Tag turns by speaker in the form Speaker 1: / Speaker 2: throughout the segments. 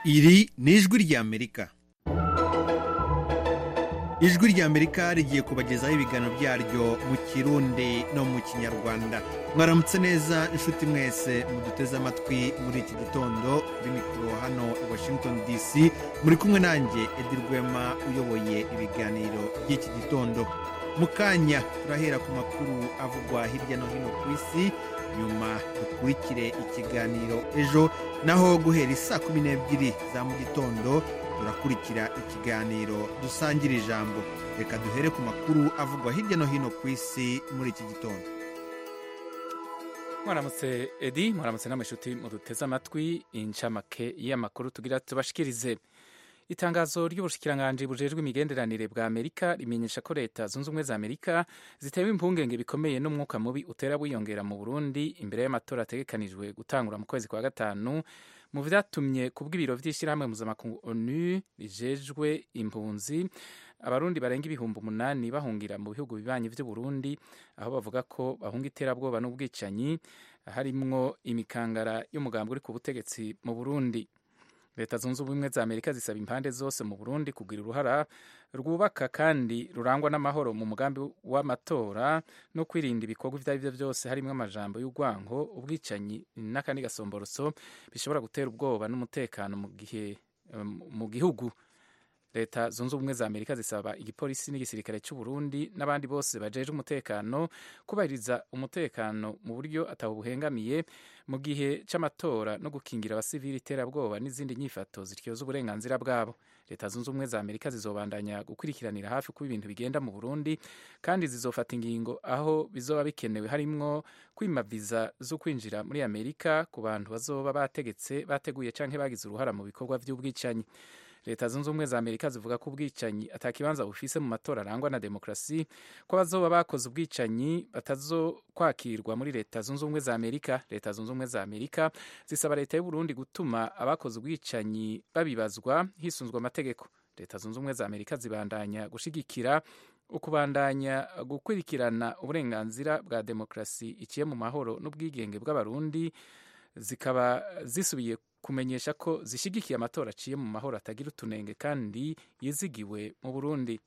Speaker 1: iri ni ijwi ry'amerika ijwi ry'amerika rigiye kubagezaho ibiganiro byaryo mu kirundi no mu kinyarwanda mwaramutse neza inshuti mwese muduteze amatwi muri iki gitondo kuri mikoro hano i washington dc muri kumwe nanjye edi rwema uyoboye ibiganiro by'iki gitondo mu kanya turahera ku makuru avugwa hirya no hino ku isi nyuma dukurikire ikiganiro ejo naho guhera isaa kumi n'ebyiri za mu gitondo turakurikira ikiganiro dusangira ijambo reka duhere ku makuru avugwa hirya no hino ku isi muri iki gitondo
Speaker 2: mwaramutse edi mwaramutse n'amashuti muduteze amatwi inshamake y'amakuru tugira tubashikirize itangazo ry'ubushikiranganje bujejwe imigenderanire bwa amerika rimenyesha ko leta zunze ubumwe za amerika zitewe impungenge bikomeye n'umwuka mubi utera wiyongera mu burundi imbere y'amatora ategekanijwe gutangura mu kwezi kwa gatanu mu vyatumye kubw'ibiro vy'ishirahamwe mpuzamakungu onu rijejwe impunzi abarundi barenga ibihumbi umunani bahungira mu bihugu bibanyi vy'uburundi aho bavuga ko bahunga iterabwoba n'ubwicanyi harimwo imikangara y'umugambi uri ku butegetsi mu burundi leta zunze ubumwe za amerika zisaba impande zose mu burundi kugira uruhara rwubaka kandi rurangwa n'amahoro mu mugambi w'amatora no kwirinda ibikorwa ibyo ari byo byose harimo amajambo y'urwango ubwicanyi n'akandi gasomboroso bishobora gutera ubwoba n'umutekano mu gihe mu gihugu leta zunze ubumwe za amerika zisaba igipolisi n'igisirikare cy'uburundi n'abandi bose bajeje umutekano kubahiriza umutekano mu buryo atawuhengamiye mu gihe c'amatora no gukingira abasivili iterabwoba n'izindi nyifato zityoza uburenganzira bwabo leta zunze ubumwe za amerika zizobandanya gukurikiranira hafi kuba ibintu bigenda mu burundi kandi zizofata ingingo aho bizoba bikenewe harimwo kwima viza zo kwinjira muri amerika ku bantu bazoba bategetse bateguye canke bagize uruhara mu bikorwa vy'ubwicanyi leta zunze ubumwe za amerika zivuga ko ubwicanyi atakibanza bufise mu matora arangwa na demokarasi ko abazoba bakoze ubwicanyi batazokwakirwa muri leta zunze ubumwe za amerika leta zunze ubumwe za amerika zisaba leta y'uburundi gutuma abakoze ubwicanyi babibazwa hisunzwe amategeko leta zunze ubumwe za amerika zibandanya gushigikira ukubandanya gukurikirana uburenganzira bwa demokarasi iciye mu mahoro n'ubwigenge bw'abarundi zikaba zisubiye kumenyesha ko zishyigikiye amatora aciye mu mahoro atagira utunenge kandi yizigiwe mu burundi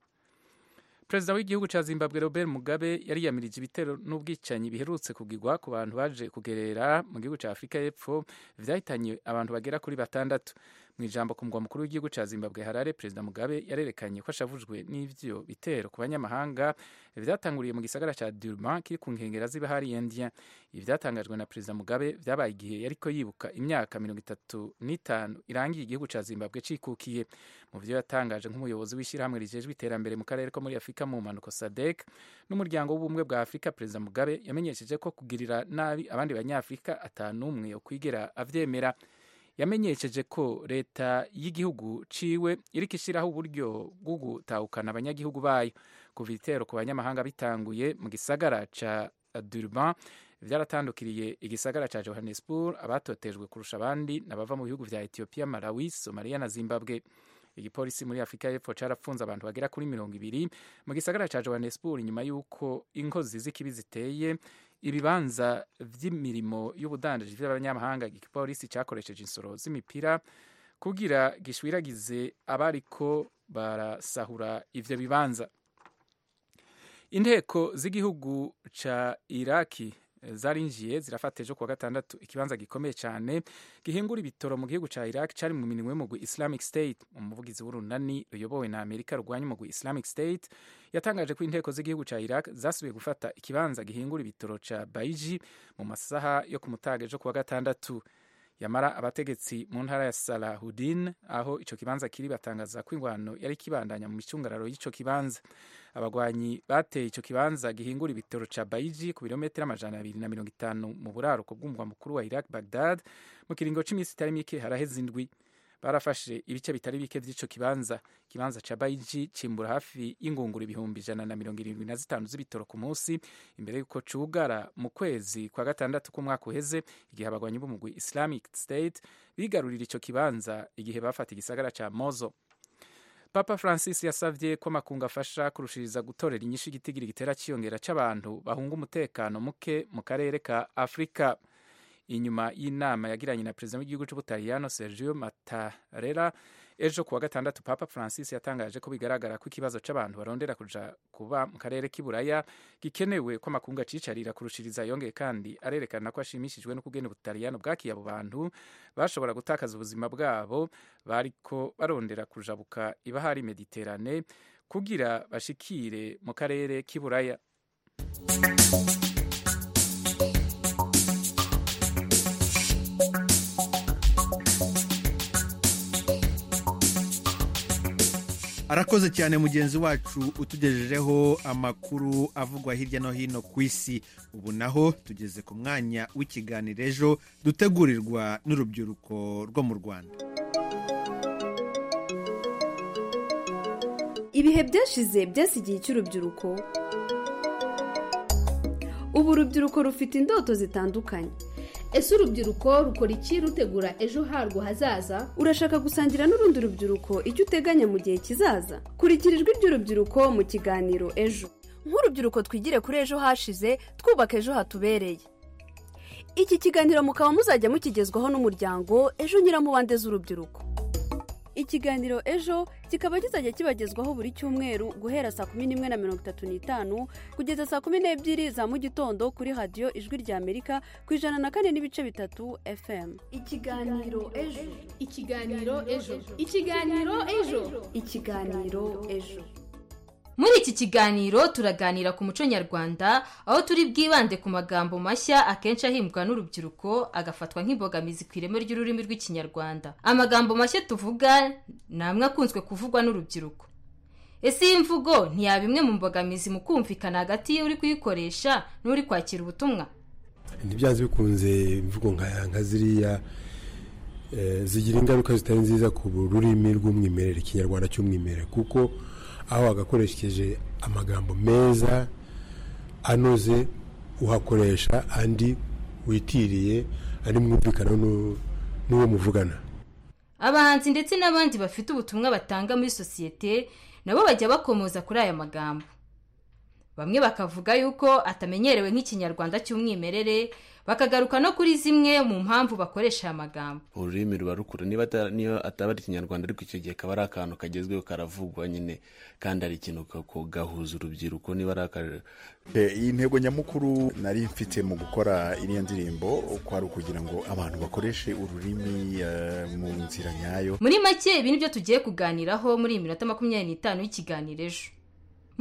Speaker 2: perezida w'igihugu cya zimbabwe robert mugabe yariyamirije ibitero n'ubwicanyi biherutse kugigwa ku bantu baje kugerera mu gihugu cya afurika y'epfo vyahitanye abantu bagera kuri batandatu mu ijambo ku mugwa mukuru w'igihugu cya zimbabwe harare perezida mugabe yarerekanye ko ashavujwe n'ivyo bitero ku banyamahanga vyatanguriye mu gisagara ca durban kiri ku nkengera z'ibahari india ivyatangajwe na perezida mugabe vyabaye igihe yariko yibuka imyaka mirongo itatu n'itanu irangiye igihugu ca zimbabwe cikukiye mu vyo yatangaje nk'umuyobozi w'ishyirahamwe rijejwe iterambere mu karere ko muri afurika mu mpanuko sadek n'umuryango w'ubumwe bwa afurika perezida mugabe yamenyesheje ko kugirira nabi abandi banyafurika atanumwe yokwigera avyemera yamenyesheje ko leta y'igihugu ciwe iriko ishiraho uburyo bwo gutahukana abanyagihugu bayo kuva ibitero ku banyamahanga bitanguye mu gisagara ca durban vyaratandukiriye igisagara ca johannesburg abatotejwe kurusha abandi n'abava mu bihugu vya ethiopia malawi somalia na zimbabwe igipolisi muri afurika y'epfo cyarafunze abantu bagera kuri mirongo ibiri mu gisagara cya johannesburg nyuma y'uko inkozi z'ikibi ziteye ibibanza by'imirimo y'ubudandaji by'abanyamahanga igipolisi cyakoresheje insoro z'imipira kugira gishwiragize abariko barasahura ivyo bibanza inteko z'igihugu ca iraki zarinjiye zirafata ejo kuwa gatandatu ikibanza gikomeye cyane gihingura ibitoro mu gihugu cya iraq cyari mu minwe y'umugwi islamic state umuvugizi w'urunani ruyobowe na amerika rurwanya umugwi islamic state yatangaje ko inteko z'igihugu cya iraq zasubiye gufata ikibanza gihingura ibitoro cya baiji mu masaha yo ku mutaga ejo kuwa gatandatu yamara abategetsi mu ntara ya salahudin aho ico kibanza kiri batangaza ko ingwano yari kibandanya mu micungararo y'ico kibanza abagwanyi bateye ico kibanza gihingura ibitoro ca baiji ku birometero amajana abiri na mirongo itanu mu buraruko bw'umurwa mukuru wa iraq bagdad mu kiringo c'imisi itari mike haraheze indwi barafashe ibice bitari bike vy'ico kibanza ikibanza ca baiji cimbura hafi y'ingunguru ibihumbi ijana na mirongo irindwi na zitanu z'ibitoro ku munsi imbere y'uko cugara mu kwezi kwa gatandatu k'umwaka uheze igihe abagwanyi b'umugwi islamic state bigarurira ico kibanza igihe bafata igisagara ca mozo papa francis yasavye ko amakungu afasha kurushiriza gutorera inyishu igitigira gitera ciyongera c'abantu bahunga umutekano muke mu karere ka afurika inyuma y'inama yagiranye na perezida w'igihugu cy'ubutaliyano sergio mattarella ejo kuwa gatandatu papa francis yatangaje ko bigaragara ko ikibazo cy'abantu barondera kuja kuba mu karere k'iburaya gikenewe ko amakungu acicarira kurushiriza yongeye kandi arerekana ko ashimishijwe no kugena ubutaliyano bwakiye abo bantu bashobora gutakaza ubuzima bwabo bariko barondera kujabuka ibahari mediterane kugira bashikire mu karere k'iburaya
Speaker 1: arakoze cyane mugenzi wacu utugejejeho amakuru avugwa hirya no hino ku isi ubu naho tugeze ku mwanya w'ikiganiro ejo dutegurirwa n'urubyiruko rwo mu rwanda
Speaker 3: ibihe byashize byasigiye icy'urubyiruko ubu urubyiruko rufite indoto zitandukanye
Speaker 4: ese urubyiruko rukora iki rutegura ejo harwo hazaza
Speaker 3: urashaka gusangira n'urundi rubyiruko icyo uteganya mu gihe kizaza kurikira ijwi ry'urubyiruko mu kiganiro ejo
Speaker 5: nk'urubyiruko twigire kuri ejo hashize twubaka ejo hatubereye
Speaker 3: iki kiganiro mukaba muzajya mukigezwaho n'umuryango ejo nyiramubande z'urubyiruko ikiganiro ejo kikaba kizajya kibagezwaho buri cyumweru guhera saa kumi n'imwe na mirongo itatu n'itanu kugeza saa kumi n'ebyiri za mu gitondo kuri radiyo ijwi rya amerika ku ijana na kane n'ibice bitatu fm
Speaker 4: ikiganiro ejo ikiganiro ejo ikiganiro ejo
Speaker 3: ikiganiro ejo
Speaker 6: muri iki kiganiro turaganira ku muco nyarwanda aho turi bwibande ku magambo mashya akenshi ahimbwa n'urubyiruko agafatwa nk'imbogamizi ku ireme ry'ururimi rw'ikinyarwanda amagambo mashya tuvuga ni amwe akunzwe kuvugwa n'urubyiruko ese iyi mvugo ntiyaba imwe mu mbogamizi mu kumvikana hagati y'uri kuyikoresha n'uri kwakira ubutumwa
Speaker 7: ntibyanze bikunze imvugo nka ziriya zigira ingaruka zitari nziza ku rurimi rw'umwimerere ikinyarwanda cy'umwimerere kuko aho wagakoresheje amagambo meza anoze uhakoresha andi witiriye andi mwumvikana n'uwo muvugana
Speaker 6: abahanzi ndetse n'abandi bafite ubutumwa batanga muri sosiyete nabo bajya bakomoza kuri aya magambo bamwe bakavuga yuko atamenyerewe nk'ikinyarwanda cy'umwimerere bakagaruka no kuri zimwe mu mpamvu bakoresha aya magambo
Speaker 8: ururimi ruba rukura niba ataba ari ikinyarwanda ariko icyo gihe kaba ari akantu kagezweho karavugwa nyine kandi ari ikintu gahuza urubyiruko niba ari aka
Speaker 9: iyi ntego nyamukuru nari mfite mu gukora iriya ndirimbo kwari ukugira ngo abantu bakoreshe ururimi eh, mu nzira nyayo
Speaker 6: muri make ibi nibyo tugiye kuganiraho muri iyi minota makumyabiri n'itanu y'ikiganiro ejo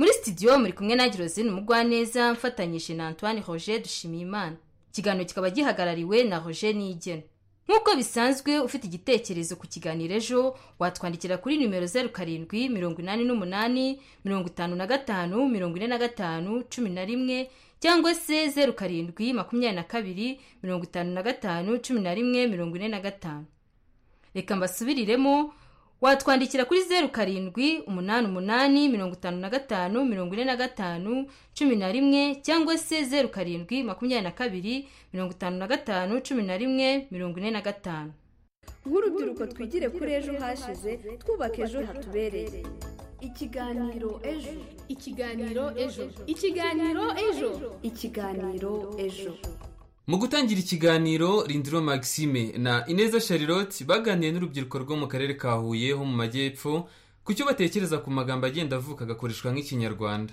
Speaker 6: muri sitidiyo muri kumwe na girozine umugwaneza mfatanyije na antoine roger dushimiyimana ikiganiro kikaba gihagarariwe na roger nigena nk'uko bisanzwe ufite igitekerezo ku kiganiro ejo watwandikira kuri nimero zeru karindwi mirongo inani n'umunani mirongo itanu na gatanu mirongo ine na gatanu cumi na rimwe cyangwa se zeru karindwi makumyabiri na kabiri mirongo itanu na gatanu cumi na rimwe mirongo ine na gatanu reka mbasubiriremo watwandikira kuri zeru karindwi umunani umunani mirongo itanu na gatanu mirongo ine na gatanu cumi na rimwe cyangwa se zeru karindwi makumyabiri na kabiri mirongo itanu na gatanu cumi na rimwe mirongo ine na gatanu
Speaker 3: nk'urubyiruko twigire kuri ejo hashize twubaka ejo hatubereye ikiganiro ejo
Speaker 4: ikiganiro ejo ikiganiro ejo
Speaker 3: ikiganiro ejo
Speaker 10: mu gutangira ikiganiro rindiro maxime na ineza charlotte baganiye n'urubyiruko rwo mu karere ka huye ho mu majyepfo ku cyo batekereza ku magambo agenda avuka agakoreshwa nk'ikinyarwanda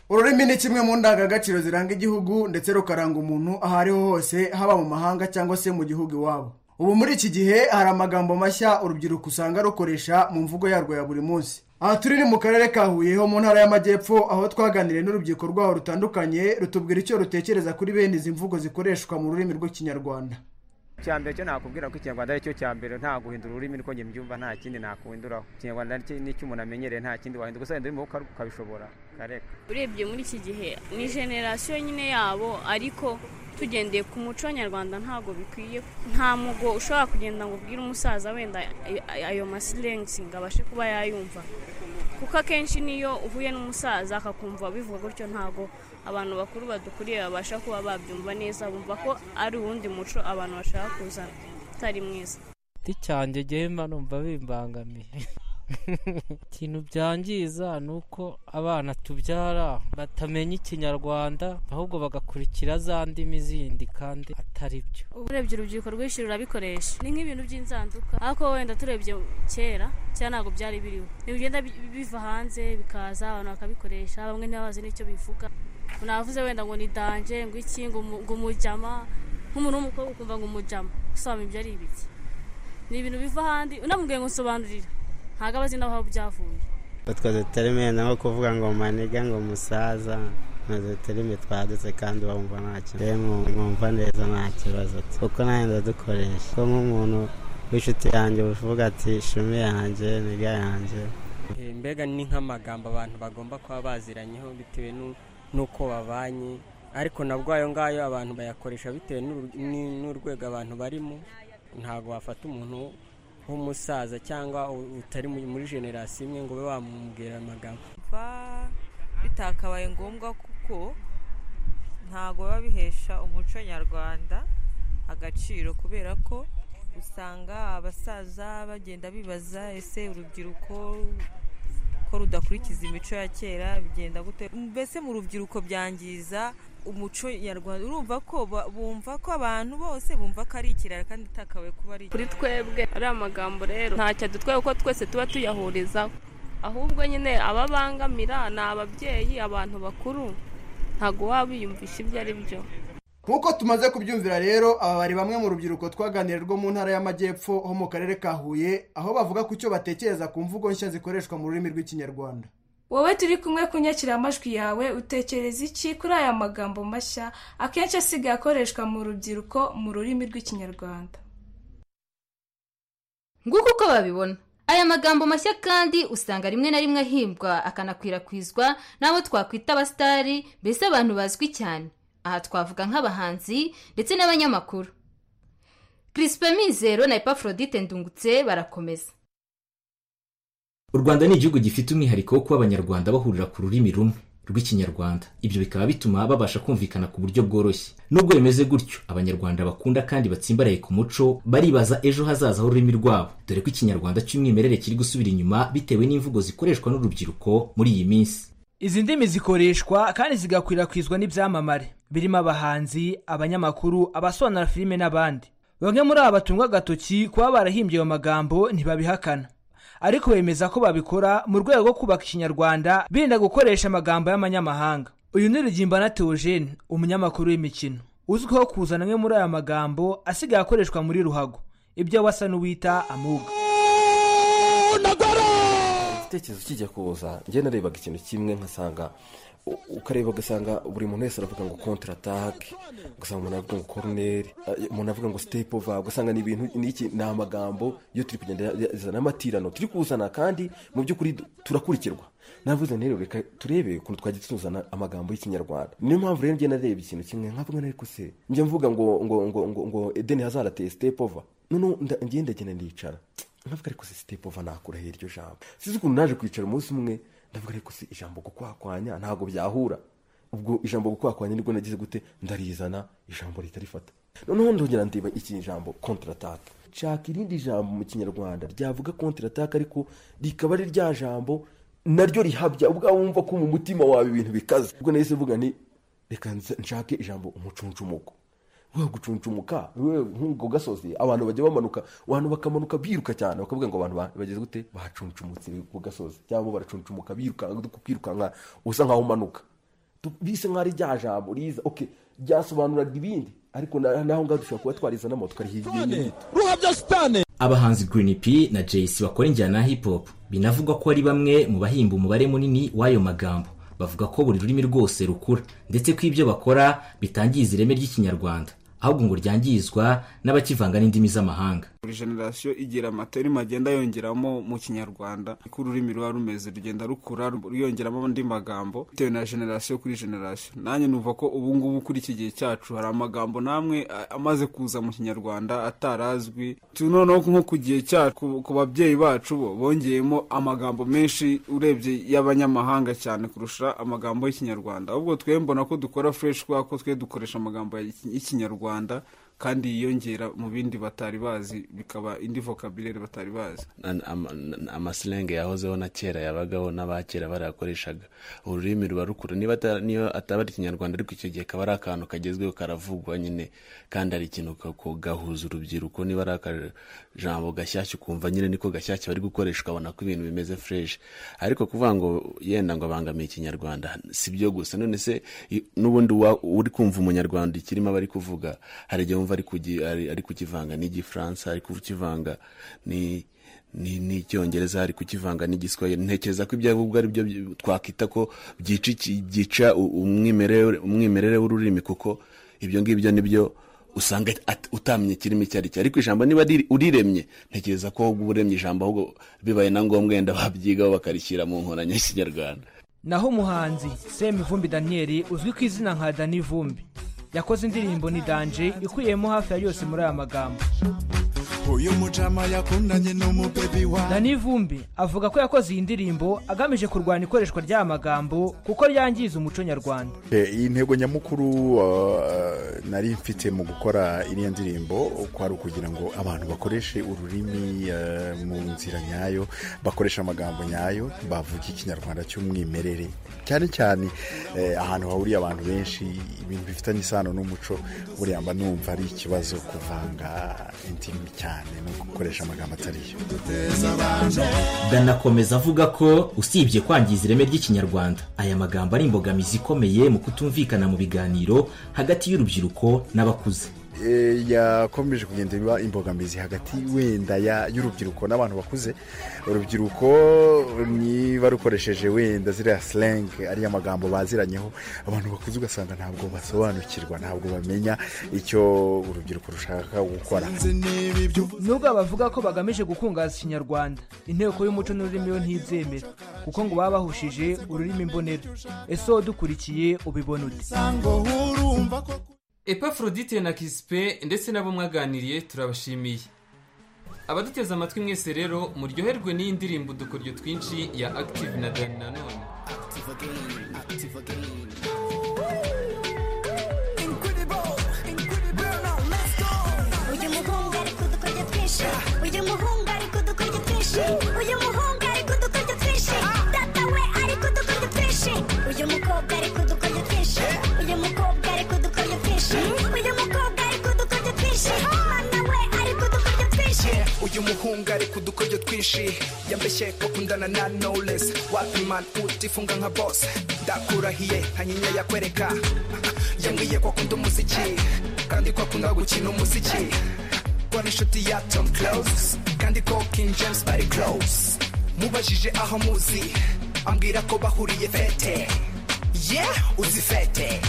Speaker 11: ururimi ni kimwe mu ndangagaciro ziranga igihugu ndetse rukaranga umuntu aho ari ho hose haba mu mahanga cyangwa se mu gihugu iwabo ubu muri iki gihe hari amagambo mashya urubyiruko usanga rukoresha mu mvugo yarwo ya buri munsi aha turi ni mu karere ka huye ho mu ntara y'amajyepfo aho twaganiriye n'urubyiruko rwaho rutandukanye rutubwira icyo rutekereza kuri bene izi mvugo zikoreshwa mu rurimi rw'ikinyarwanda
Speaker 12: icya mbere cyo nakubwira ko ikinyarwanda ari cyo cya mbere nta guhindura ururimi niko njye mbyumva nta kindi nakuhinduraho ikinyarwanda ni cyo umuntu amenyereye nta kindi wahindura gusa wenda urimo ukabishobora kareka
Speaker 13: urebye muri iki gihe ni generasiyo nyine yabo ariko tugendeye ku muco nyarwanda ntabwo bikwiye nta mugo ushobora kugenda ngo ubwire umusaza wenda ayo masirensi ngo abashe kuba yayumva kuko akenshi niyo uhuye n'umusaza akakumva bivuga gutyo ntabwo abantu bakuru badukuriye babasha kuba babyumva neza bumva ko ari uwundi muco abantu bashaka kuzana utari mwiza
Speaker 14: ati cyanjye njyewe mba numva bimbangamiye ikintu byangiza ni uko abana tubyara batamenya ikinyarwanda ahubwo bagakurikira za ndimi zindi kandi atari byo
Speaker 13: urebye urubyiruko rwinshi rurabikoresha ni nk'ibintu by'inzanduka ariko wenda turebye kera cyangwa ntabwo byari biriho bigenda biva hanze bikaza abantu bakabikoresha bamwe ntibabazi n'icyo bivuga navuze wenda ngo ni danje ngo iki ngo umujyama nk'umuntu w'umukobwa ukumva ngo umujyama gusobanura ibyo ari ibiki ni ibintu biva ahandi unamubwiye ngo nsobanurira ntabwo aba azi n'aho byavuye
Speaker 15: utwo duterime naho kuvuga ngo manega ngo umusaza ni uduterime twadutse kandi bumva nta kibazo mwumva neza nta kibazo kuko nawe ndadukoresha kuko nk'umuntu w'inshuti yanjye uvuga ati shumi yanjye niga yanjye
Speaker 16: mbega ni nk'amagambo abantu bagomba kuba baziranyeho bitewe n'uko babanye ariko nabwo ayo ngayo abantu bayakoresha bitewe n'urwego abantu barimo ntabwo wafata umuntu nk'umusaza cyangwa utari muri generasi imwe ngo ube wamubwira amagambo
Speaker 17: bitakabaye ngombwa kuko ntabwo biba bihesha umuco nyarwanda agaciro kubera ko usanga abasaza bagenda bibaza ese urubyiruko ko rudakurikiza imico ya kera bigenda gute mbese mu rubyiruko byangiza umuco nyarwanda urumva ko bumva ko abantu bose bumva ko ari ikirara kandi itakawe kuba ari
Speaker 18: kuri twebwe ari amagambo rero ntacyo dutwaye kuko twese tuba tuyahurizaho ahubwo nyine ababangamira ni ababyeyi abantu bakuru ntabwo waba wiyumvisha ibyo ari byo
Speaker 11: nk'uko tumaze kubyumvira rero aba bari bamwe mu rubyiruko twaganira rwo mu ntara y'amajyepfo ho mu karere ka huye aho bavuga ku cyo batekereza ku mvugo nshya zikoreshwa mu rurimi rw'ikinyarwanda
Speaker 19: wowe turi kumwe ku nyakiramajwi yawe utekereza iki kuri aya magambo mashya akenshi asigaye akoreshwa mu rubyiruko mu rurimi rw'ikinyarwanda
Speaker 6: nguko uko babibona aya magambo mashya kandi usanga rimwe na rimwe ahimbwa akanakwirakwizwa n'abo twakwita abasitari mbese abantu bazwi cyane aha twavuga nk'abahanzi ndetse n'abanyamakuru kirisipe mizero na epaforodite ndungutse barakomeza
Speaker 20: u rwanda ni igihugu gifite umwihariko wo kuba abanyarwanda bahurira ku rurimi rumwe rw'ikinyarwanda ibyo bikaba bituma babasha kumvikana ku buryo bworoshye nubwo bimeze gutyo abanyarwanda bakunda kandi batsimbaraye ku muco baribaza ejo hazaza h'ururimi rwabo dore ko ikinyarwanda cy'umwimerere kiri gusubira inyuma bitewe n'imvugo zikoreshwa n'urubyiruko muri iyi minsi
Speaker 21: izi ndimi zikoreshwa kandi zigakwirakwizwa n'ibyamamare birimo abahanzi abanyamakuru abasobanura filime n'abandi bamwe muri aba batungwa agatoki kuba barahimbye ayo magambo ntibabihakana ariko bemeza ko babikora mu rwego rwo kubaka ikinyarwanda birinda gukoresha amagambo y'amanyamahanga uyu ni rugimbana teogene umunyamakuru w'imikino uzwiho kuzana amwe muri aya magambo asigaye akoreshwa muri ruhago ibyo wasa n'uwita amuga
Speaker 22: igitekerezo kijya kuza njye narebaga ikintu kimwe nkasanga ukareba ugasanga buri muntu wese aravuga ngo kontaratake ugasanga umuntu avuga ngo koroneri umuntu avuga ngo sitepu ova ugasanga ni ibintu n'iki ni amagambo yo turi kugenda zana amatirano turi kuzana kandi mu by'ukuri turakurikirwa navuze rero reka turebe ukuntu twajya tuzana amagambo y'ikinyarwanda niyo mpamvu rero njye nareba ikintu kimwe nkavuga ariko se njya mvuga ngo ngo ngo ngo ngo edeni hazarateye sitepu ova noneho ngenda ngenda ndicara nkavuga ariko se sitepu ova nakuraho iryo jambo sinzi ukuntu naje kwicara umunsi umwe ndavuga ariko si ijambo gukwakwanya ntabwo byahura ubwo ijambo gukwakwanya nibwo nagize gute ndarizana ijambo leta rifata noneho ndongera ndeba iki jambo kontaratake nshaka irindi jambo mu kinyarwanda ryavuga kontaratake ariko rikaba ari rya jambo naryo rihabya ubwo wumva ko mu mutima wawe ibintu bikaze ubwo nahise mvuga ni reka nshake ijambo umucuncumuko we gucuncumuka we nk'ubwo gasozi abantu bajya bamanuka abantu bakamanuka biruka cyane bakavuga ngo abantu bageze gute bacuncumutse ku gasozi cyangwa baracuncumuka birukanka kwirukanka usa nkaho umanuka bise nkaho ari rya jambo riza oke ryasobanuraga ibindi ariko naho ngaho dushobora kuba twarizana moto kariho ibindi
Speaker 20: abahanzi Green P na jayisi bakora injyana ya hip hop binavugwa ko ari bamwe mu bahimba umubare munini w'ayo magambo bavuga ko buri rurimi rwose rukura ndetse ko ibyo bakora bitangiza ireme ry'ikinyarwanda ahubwo ngo ryangizwa n'abakivanga n'indimi z'amahanga
Speaker 23: buri generasiyo igira amaterima agenda yongeramo mu kinyarwanda uko ururimi ruba rumeze rugenda rukura rwiyongeramo andi magambo bitewe na generasiyo kuri generasiyo nanjye numva ko ubu ngubu kuri iki gihe cyacu hari amagambo n'amwe amaze kuza mu kinyarwanda atarazwi noneho nko ku gihe cyacu ku babyeyi bacu bo bongeyemo amagambo menshi urebye y'abanyamahanga cyane kurusha amagambo y'ikinyarwanda ahubwo twe mbona ko dukora fureshi kubera ko twe dukoresha amagambo y'ikinyarwanda kandi yiyongera mu bindi batari bazi bikaba indi vocabulaire batari bazi
Speaker 8: amasilenge yahozeho na kera yabagaho n'abakera barayakoreshaga ururimi ruba rukuru niba ata- niyo ataba ari ikinyarwanda ariko icyo gihe kaba ari akantu kagezweho karavugwa nyine kandi ari ikintu ka- ko gahuza urubyiruko niba ari akajambo gashyashya ukumva nyine niko gashyashya bari gukoresha ukabona ko ibintu bimeze fresh ariko kuvuga ngo yenda ngo abangamiye ikinyarwanda si byo gusa none se i- n'ubundi wa- uri kumva umunyarwanda ikirimo aba ari kuvuga hari igihe wumva ari kugi- ari- ari kukivanga n'igifaransa ari kukivanga ni ni- n'icyongereza ari kukivanga n'igiswahili ntekereza ko ibyo ahubwo ari byo byi- twakwita ko byica iki- byica u- umwimerere umwimerere w'ururimi kuko ibyo ngibyo ni byo usanga at- utamenya kirimo icyo ari cyo ariko ijambo niba riri- uriremye ntekereza ko ahubwo uba uremye ijambo ahubwo bibaye na ngombwa wenda babyigaho bakarishyira mu nkoranya y'ikinyarwanda
Speaker 21: naho umuhanzi semivumbi daniyeli uzwi ku izina nka dani vumbi yakoze indirimbo ni danje ikubiyemo hafi ya yose muri aya magambo
Speaker 24: uyu mucama yakundanye n'umubebi wa
Speaker 21: dani vumbi avuga ko yakoze iyi ndirimbo agamije kurwanya ikoreshwa ry'aya magambo kuko ryangiza umuco nyarwanda
Speaker 9: iyi ntego nyamukuru uh, nari mfite mu gukora iriya ndirimbo kwari ukugira ngo abantu bakoreshe ururimi uh, mu nzira nyayo bakoresha amagambo nyayo bavuga ikinyarwanda cy'umwimerere cyane cyane eh, ahantu hahuriye abantu benshi ibintu bifitanye isano n'umuco buriya mba numva ari ikibazo kuvanga indimi cyane no gukoresha amagambo atariyo
Speaker 20: dana akomeza avuga ko usibye kwangiza ireme ry'ikinyarwanda aya magambo ari imbogamizi ikomeye mu kutumvikana mu biganiro hagati y'urubyiruko n'abakuze
Speaker 9: Eh, yakomeje kugenda iba imbogamizi hagati wenda ya- y'urubyiruko n'abantu bakuze urubyiruko niba rukoresheje wenda ziriya slang ariya magambo baziranyeho abantu bakuze ugasanga ntabwo basobanukirwa ntabwo bamenya icyo urubyiruko rushaka gukora
Speaker 21: nubwo bavuga ko bagamije gukungaza ikinyarwanda inteko y'umuco n'ururimi yo ntibyemera kuko ngo baba bahushije ururimi mbonera ese wowe dukurikiye ubibona ute
Speaker 10: epafrodite na kisipe ndetse n'abo mwaganiriye turabashimiye abaduteze amatwi mwese rero muryoherwe n'iyi ndirimbo udukoryo twinshi ya active na dani nanone
Speaker 25: uyu muhungu ari kudukorya twinshi uyu muhungu ari kudukorya twinshi uyu muhungu ari kudukorya twinshi data we ari kudukorya twinshi uyu mukobwa ari kudukorya twinshi uyu mukobwa ari kudukorya twinshi uyu mukobwa ari kudukorya twinshi mama we ari kudukorya twinshi
Speaker 26: uyu muhungu ari kudukoryo twinshi yambeshye ko kundana na knowless wapi man utifunga nka boss ndakurahiye hanyinya yakwereka yambwiye ko akunda umuziki kandi ko akunda gukina umuziki ko ari inshuti ya tom close kandi ko king james bari close mubajije aho muzi ambwira ko bahuriye fete yeah uzi fete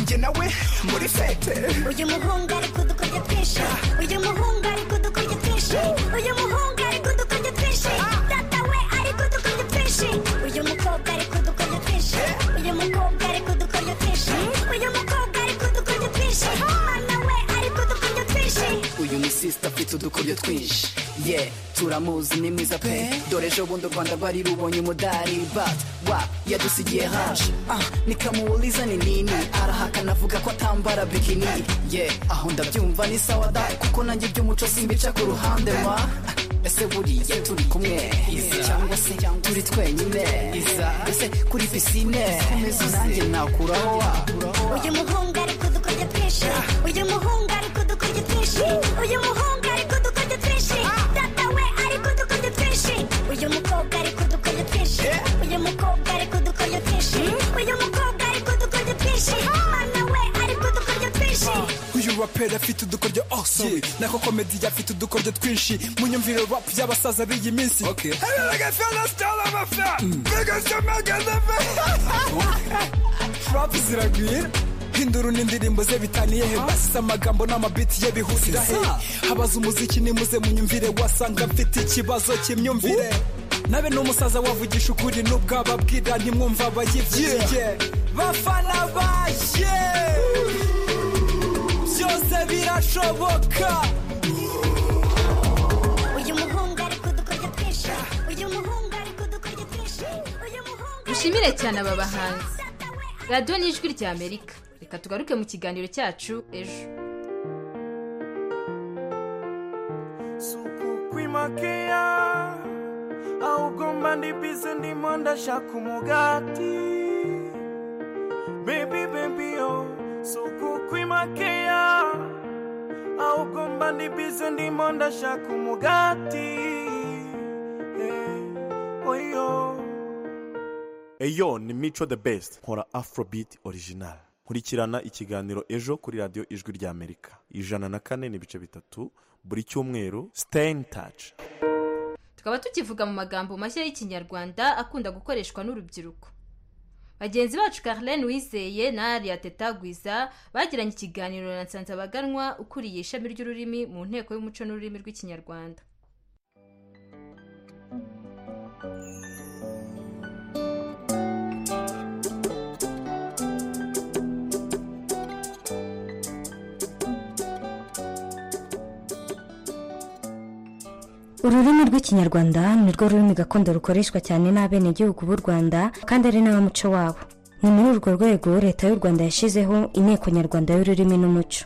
Speaker 26: njye nawe muri fete
Speaker 25: uyu muhungu ari kudukorya twinshi uyu muhungu ari kudukorya twinshi uyu muhungu ari kudukorya twinshi data we ari kudukorya twinshi uyu mukobwa ari kudukorya twinshi uyu mukobwa ari kudukorya twinshi uyu mukobwa ari kudukorya twinshi mama we ari kudukorya twinshi
Speaker 26: uyu ni sisita afite udukoryo twinshi ye turamuzi ni mwiza pe dore ejo bundi u rwanda rwari rubonye umudari but wa yadusigiye haje ah, nikamuuliza ni nini arahakana avuga ko atambara bikini ye aho ndabyumva ni sawa da kuko nanjye iby'umuco simbica ku ruhande ma Ah, ese buriya turi kumwe cyangwa se turi twenyine ese kuri pisine komeza nanjye nakuraho wa
Speaker 25: uyu muhungu ari kudukorya twinshi uyu muhungu ari kudukorya twinshi uyu muhungu ari kudukorya twinshi data we ari kudukorya twinshi uyu mukobwa ari kudukorya twinshi uyu mukobwa ari kudukorya twinshi uyu mukobwa ari kudukorya twinshi mama we ari kudukorya twinshi
Speaker 26: uyu raperi afite udukoryo awesome nako komedi afite udukoryo twinshi mu nyumviro rap y'abasaza b'iyi minsi rap ziragwira hindura n'indirimbo ze bitaniye he basize amagambo n'amabiti ye bihurira he habaza umuziki nimuze munyumvire wasanga mfite ikibazo cy'imyumvire nabe n'umusaza wavugisha ukuri n'ubwo ababwira ntimwumva abayibyiye bafana baye byose birashoboka
Speaker 25: uyu muhungu ari kudukorya twinshi uyu muhungu ari kudukorya twinshi uyu muhungu
Speaker 6: dushimire cyane aba bahanzi radiyo ni ijwi ry'amerika reka tugaruke mu kiganiro cyacu ejo
Speaker 3: makeya ahubwo mba ndi bize ndimo ndashaka umugati bebi bebi yo suku kwi makeya ahubwo mba ndi bize ndimo ndashaka umugati eh, oyo
Speaker 27: eyo ni mico the best nkora afrobeat original nkurikirana ikiganiro ejo kuri radiyo ijwi ry'amerika ijana na kane n'ibice bitatu buri cyumweru stay in touch
Speaker 6: tukaba tukivuga mu magambo mashya y'ikinyarwanda akunda gukoreshwa n'urubyiruko bagenzi bacu carlene wizeye na aria tetagwiza bagiranye ikiganiro na nsanzabaganwa ukuriye ishami ry'ururimi mu nteko y'umuco n'ururimi rw'ikinyarwanda
Speaker 28: ururimi rw'ikinyarwanda ni rwo rurimi gakondo rukoreshwa cyane n'abenegihugu b'u rwanda kandi ari n'abamuco wabo ni muri urwo rwego leta y'u rwanda yashyizeho inteko nyarwanda y'ururimi n'umuco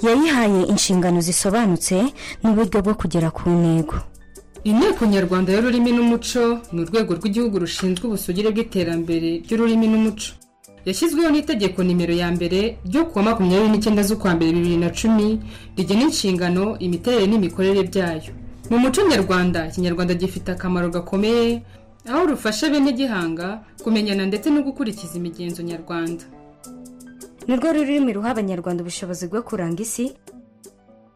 Speaker 28: yayihaye inshingano zisobanutse n'uburyo bwo kugera ku ntego
Speaker 29: inteko nyarwanda y'ururimi n'umuco ni urwego rw'igihugu rushinzwe ubusugire bw'iterambere ry'ururimi n'umuco yashyizweho n'itegeko nimero ya mbere ryo kuwa makumyabiri n'icyenda z'ukwa mbere bibiri na cumi rigena inshingano imiterere n'imikorere byayo mu muco nyarwanda ikinyarwanda gifite akamaro gakomeye aho rufasha bene gihanga kumenyana ndetse no gukurikiza imigenzo nyarwanda
Speaker 28: ni rwo rurimi ruha abanyarwanda ubushobozi bwo kuranga isi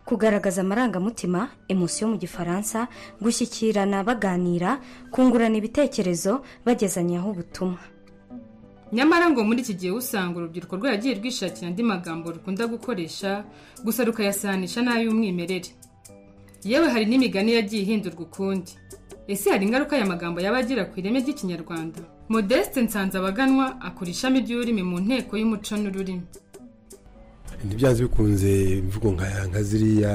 Speaker 28: kugaragaza amarangamutima emosiyo mu gifaransa gushyikirana baganira kungurana ibitekerezo bagezanyaho ubutumwa
Speaker 29: nyamara ngo muri iki gihe usanga urubyiruko rwaragiye rwishakira andi magambo rukunda gukoresha gusa rukayasanisha n'ay'umwimerere yewe hari n'imigani yagiye ihindurwa ukundi ese hari ingaruka aya magambo yaba agira ku ireme ry'ikinyarwanda modeste nsanzabaganwa akora ishami ry'ururimi mu nteko y'umuco n'ururimi
Speaker 7: ntibyanze bikunze imvugo nka nka ziriya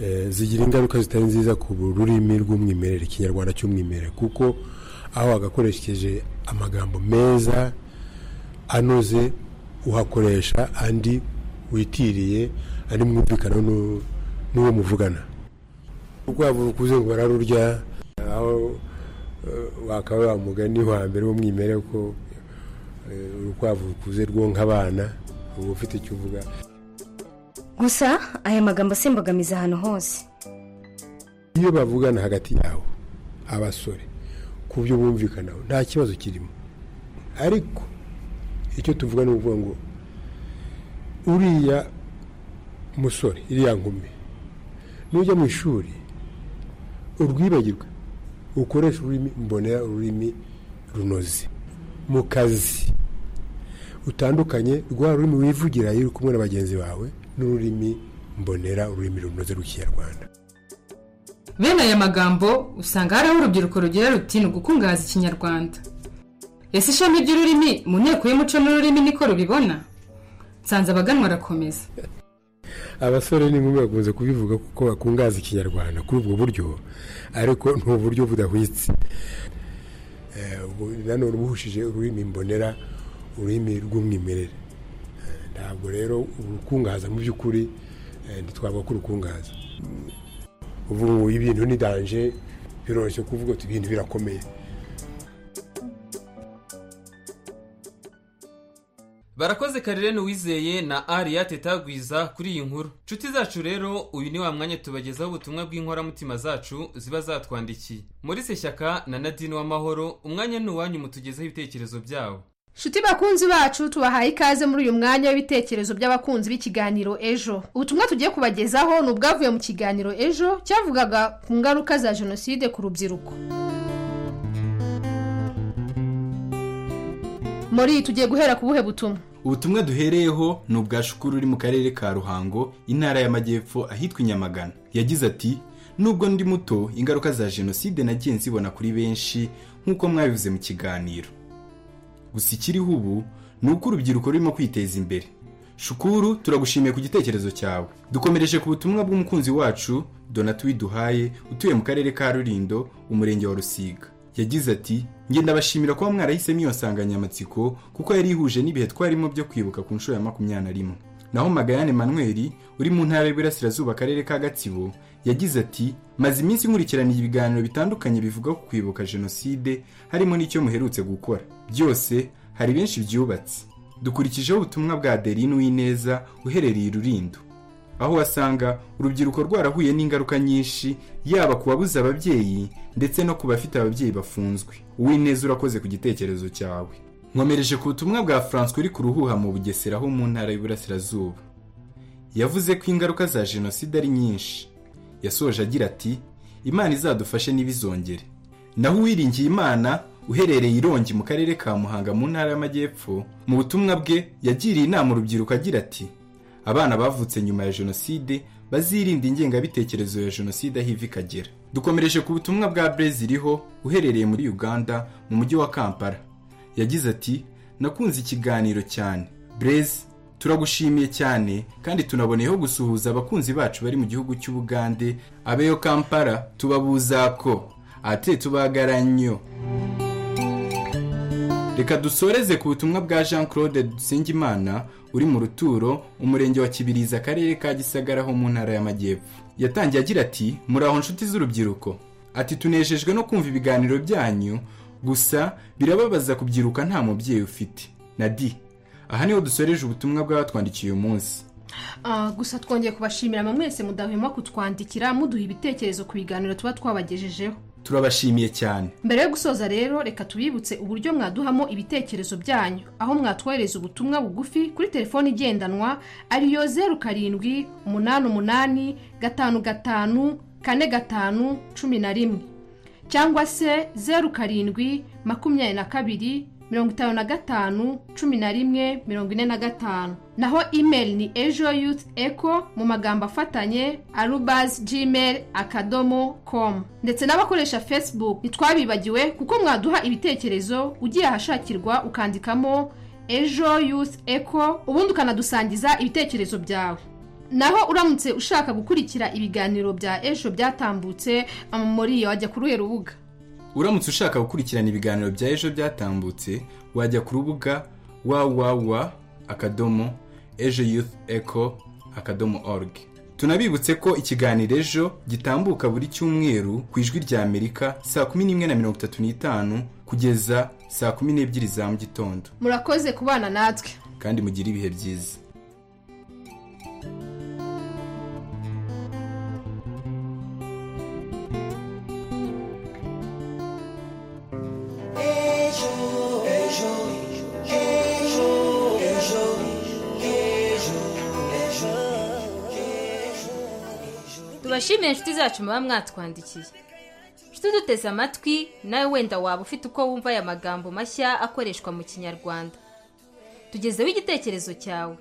Speaker 7: eh, zigira ingaruka zitari nziza ku rurimi rw'umwimerere ikinyarwanda cy'umwimerere kuko aho wagakoresheje amagambo meza anoze uhakoresha andi witiriye andi mwumvikana nu- n'uwo muvugana urwabo rukuze ngo bararurya aho eh, wakaba wa mugani wa mbere w'umwimerere ko eh, urukwavu rukuze rwonka abana uba ufite icyo uvuga
Speaker 28: gusa aya magambo si imbogamizi ahantu hose
Speaker 7: iyo bavugana hagati yabo abasore ku byo bumvikanaho nta kibazo kirimo ariko icyo tuvuga ni ukuvuga ngo uriya musore iriya nkumi nujya mu ishuri urwibagirwe ukoresha ururimi mbonera ururimi runoze mu kazi utandukanye rwa rurimi wivugira iyo uri kumwe na bagenzi bawe n'ururimi mbonera ururimi runoze rw'ikinyarwanda
Speaker 29: bene aya magambo usanga hari aho urubyiruko rugira ruti ni ugukungahaza ikinyarwanda ese ishami ry'ururimi mu nteko y'umuco n'ururimi niko rubibona nsanzabaganwa arakomeza
Speaker 7: abasore n'inkumi bakunze kubivuga kuko bakungahaza ikinyarwanda kuri ubwo buryo ariko ni uburyo budahwitse Eh, ubu- nanone buhushije ururimi mbonera ururimi rw'umwimerere Eh, ntabwo rero urukungahaza mu by'ukuri eh, ntitwavuga ko urukungahaza Mm, uvuga ngo ibintu ni danje biroroshye kuvuga uti ibintu birakomeye
Speaker 10: barakoze karirene wizeye na ariya tetagwiza kuri iyi nkuru nshuti zacu rero uyu ni wa mwanya tubagezaho ubutumwa bw'inkoramutima zacu ziba zatwandikiye muri shyaka na nadine w'amahoro umwanya ni uwanyu mutugezeho ibitekerezo byabo
Speaker 30: nshuti bakunzi bacu tubahaye ikaze muri uyu mwanya w'ibitekerezo by'abakunzi b'ikiganiro ejo ubutumwa tugiye kubagezaho ni ubwavuye mu kiganiro ejo cyavugaga ku ngaruka za jenoside ku rubyiruko muri tugiye guhera ku buhe butumwa
Speaker 31: ubutumwa duhereyeho ni ubwa shukuru uri mu karere ka ruhango intara y'amajyepfo ahitwa inyamagana yagize ati nubwo ndi muto ingaruka za jenoside nagiye nzibona kuri benshi nk'uko mwabivuze mu kiganiro gusa ikiriho ubu ni uko urubyiruko rurimo kwiteza imbere shukuru turagushimiye ku gitekerezo cyawe dukomereje ku butumwa bw'umukunzi wacu donatwi duhaye utuye mu karere ka rulindo umurenge wa rusiga yagize ati ngenda abashimira kuba mwarahisemo iyo nsanganyamatsiko kuko yari ihuje n'ibihe twarimo byo kwibuka ku nshuro ya makumyabiri na rimwe naho magayane manweri uri mu ntara y'Iburasirazuba akarere ka gatsibo yagize ati maze iminsi nkurikirana ibiganiro bitandukanye bivuga ku kwibuka jenoside harimo n'icyo muherutse gukora byose hari benshi byubatse dukurikijeho ubutumwa bwa derine w'ineza uherereye i rurindo aho wasanga urubyiruko rwarahuye n'ingaruka nyinshi yaba ku babuze ababyeyi ndetse no ku bafite ababyeyi bafunzwe uw'ineza urakoze ku gitekerezo cyawe nkomereje ku butumwa bwa François uri ku ruhuha mu bugesera ho mu ntara y'Iburasirazuba yavuze ko ingaruka za jenoside ari nyinshi yasoje agira ati imana izadufashe ntibizongere naho uwiringiye imana uherereye irongi mu karere ka muhanga mu ntara y'amajyepfo mu butumwa bwe yagiriye inama urubyiruko agira ati abana bavutse nyuma ya jenoside bazirinda ingengabitekerezo ya jenoside aho iva ikagera dukomereje ku butumwa bwa breziriho uherereye muri uganda mu mujyi wa kampala yagize ati nakunze ikiganiro cyane brez turagushimiye cyane kandi tunaboneyeho gusuhuza abakunzi bacu bari mu gihugu cy'ubugande abeyo kampala tubabuzako ate tubagarannyo reka dusoreze ku butumwa bwa jean claude dusengimana uri mu ruturo umurenge wa kibirizi akarere ka gisagara ho mu ntara y'amajyepfo yatangiye agira ati muraho nshuti z'urubyiruko ati tunejejwe no kumva ibiganiro byanyu gusa birababaza kubyiruka nta mubyeyi ufite na di aha niho dusoreje ubutumwa bw'abatwandikiye uyu munsi
Speaker 30: Ah, gusa twongeye kubashimira mwe mwese mudahwema kutwandikira muduha ibitekerezo ku biganiro tuba twabagejejeho
Speaker 31: turabashimiye cyane
Speaker 30: mbere yo gusoza rero reka tubibutse uburyo mwaduhamo ibitekerezo byanyu aho mwatwohereza ubutumwa bugufi kuri telefoni igendanwa ariyo zeru karindwi umunani umunani gatanu gatanu kane gatanu cumi na rimwe cyangwa se zeru karindwi makumyabiri na kabiri mirongo itanu na gatanu cumi na rimwe mirongo ine na gatanu naho imeri ni ejo yuti eko mu magambo afatanye arubazi gmail akadomo komu ndetse n'abakoresha facebook ntitwabibagiwe kuko mwaduha ibitekerezo ugiye ahashakirwa ukandikamo ejo yuti eko ubundi ukanadusangiza ibitekerezo byawe naho uramutse ushaka gukurikira ibiganiro bya ejo byatambutse um, muri iyo wajya kuri uyu rubuga
Speaker 31: uramutse ushaka gukurikirana ibiganiro bya ejo byatambutse wajya ku rubuga www akadomo ejo youth eco akadomo org tunabibutse ko ikiganiro ejo gitambuka buri cyumweru ku ijwi rya amerika saa kumi n'imwe na mirongo itatu n'itanu kugeza saa kumi n'ebyiri za mu gitondo
Speaker 30: murakoze kubana natwe
Speaker 31: kandi mugire ibihe byiza
Speaker 32: ejo ejo ejo ejo ejo
Speaker 6: tubashimiye inshuti zacu muba mwatwandikiye inshuti duteze amatwi nawe wenda waba ufite uko wumva aya magambo mashya akoreshwa mu kinyarwanda tugezeho igitekerezo cyawe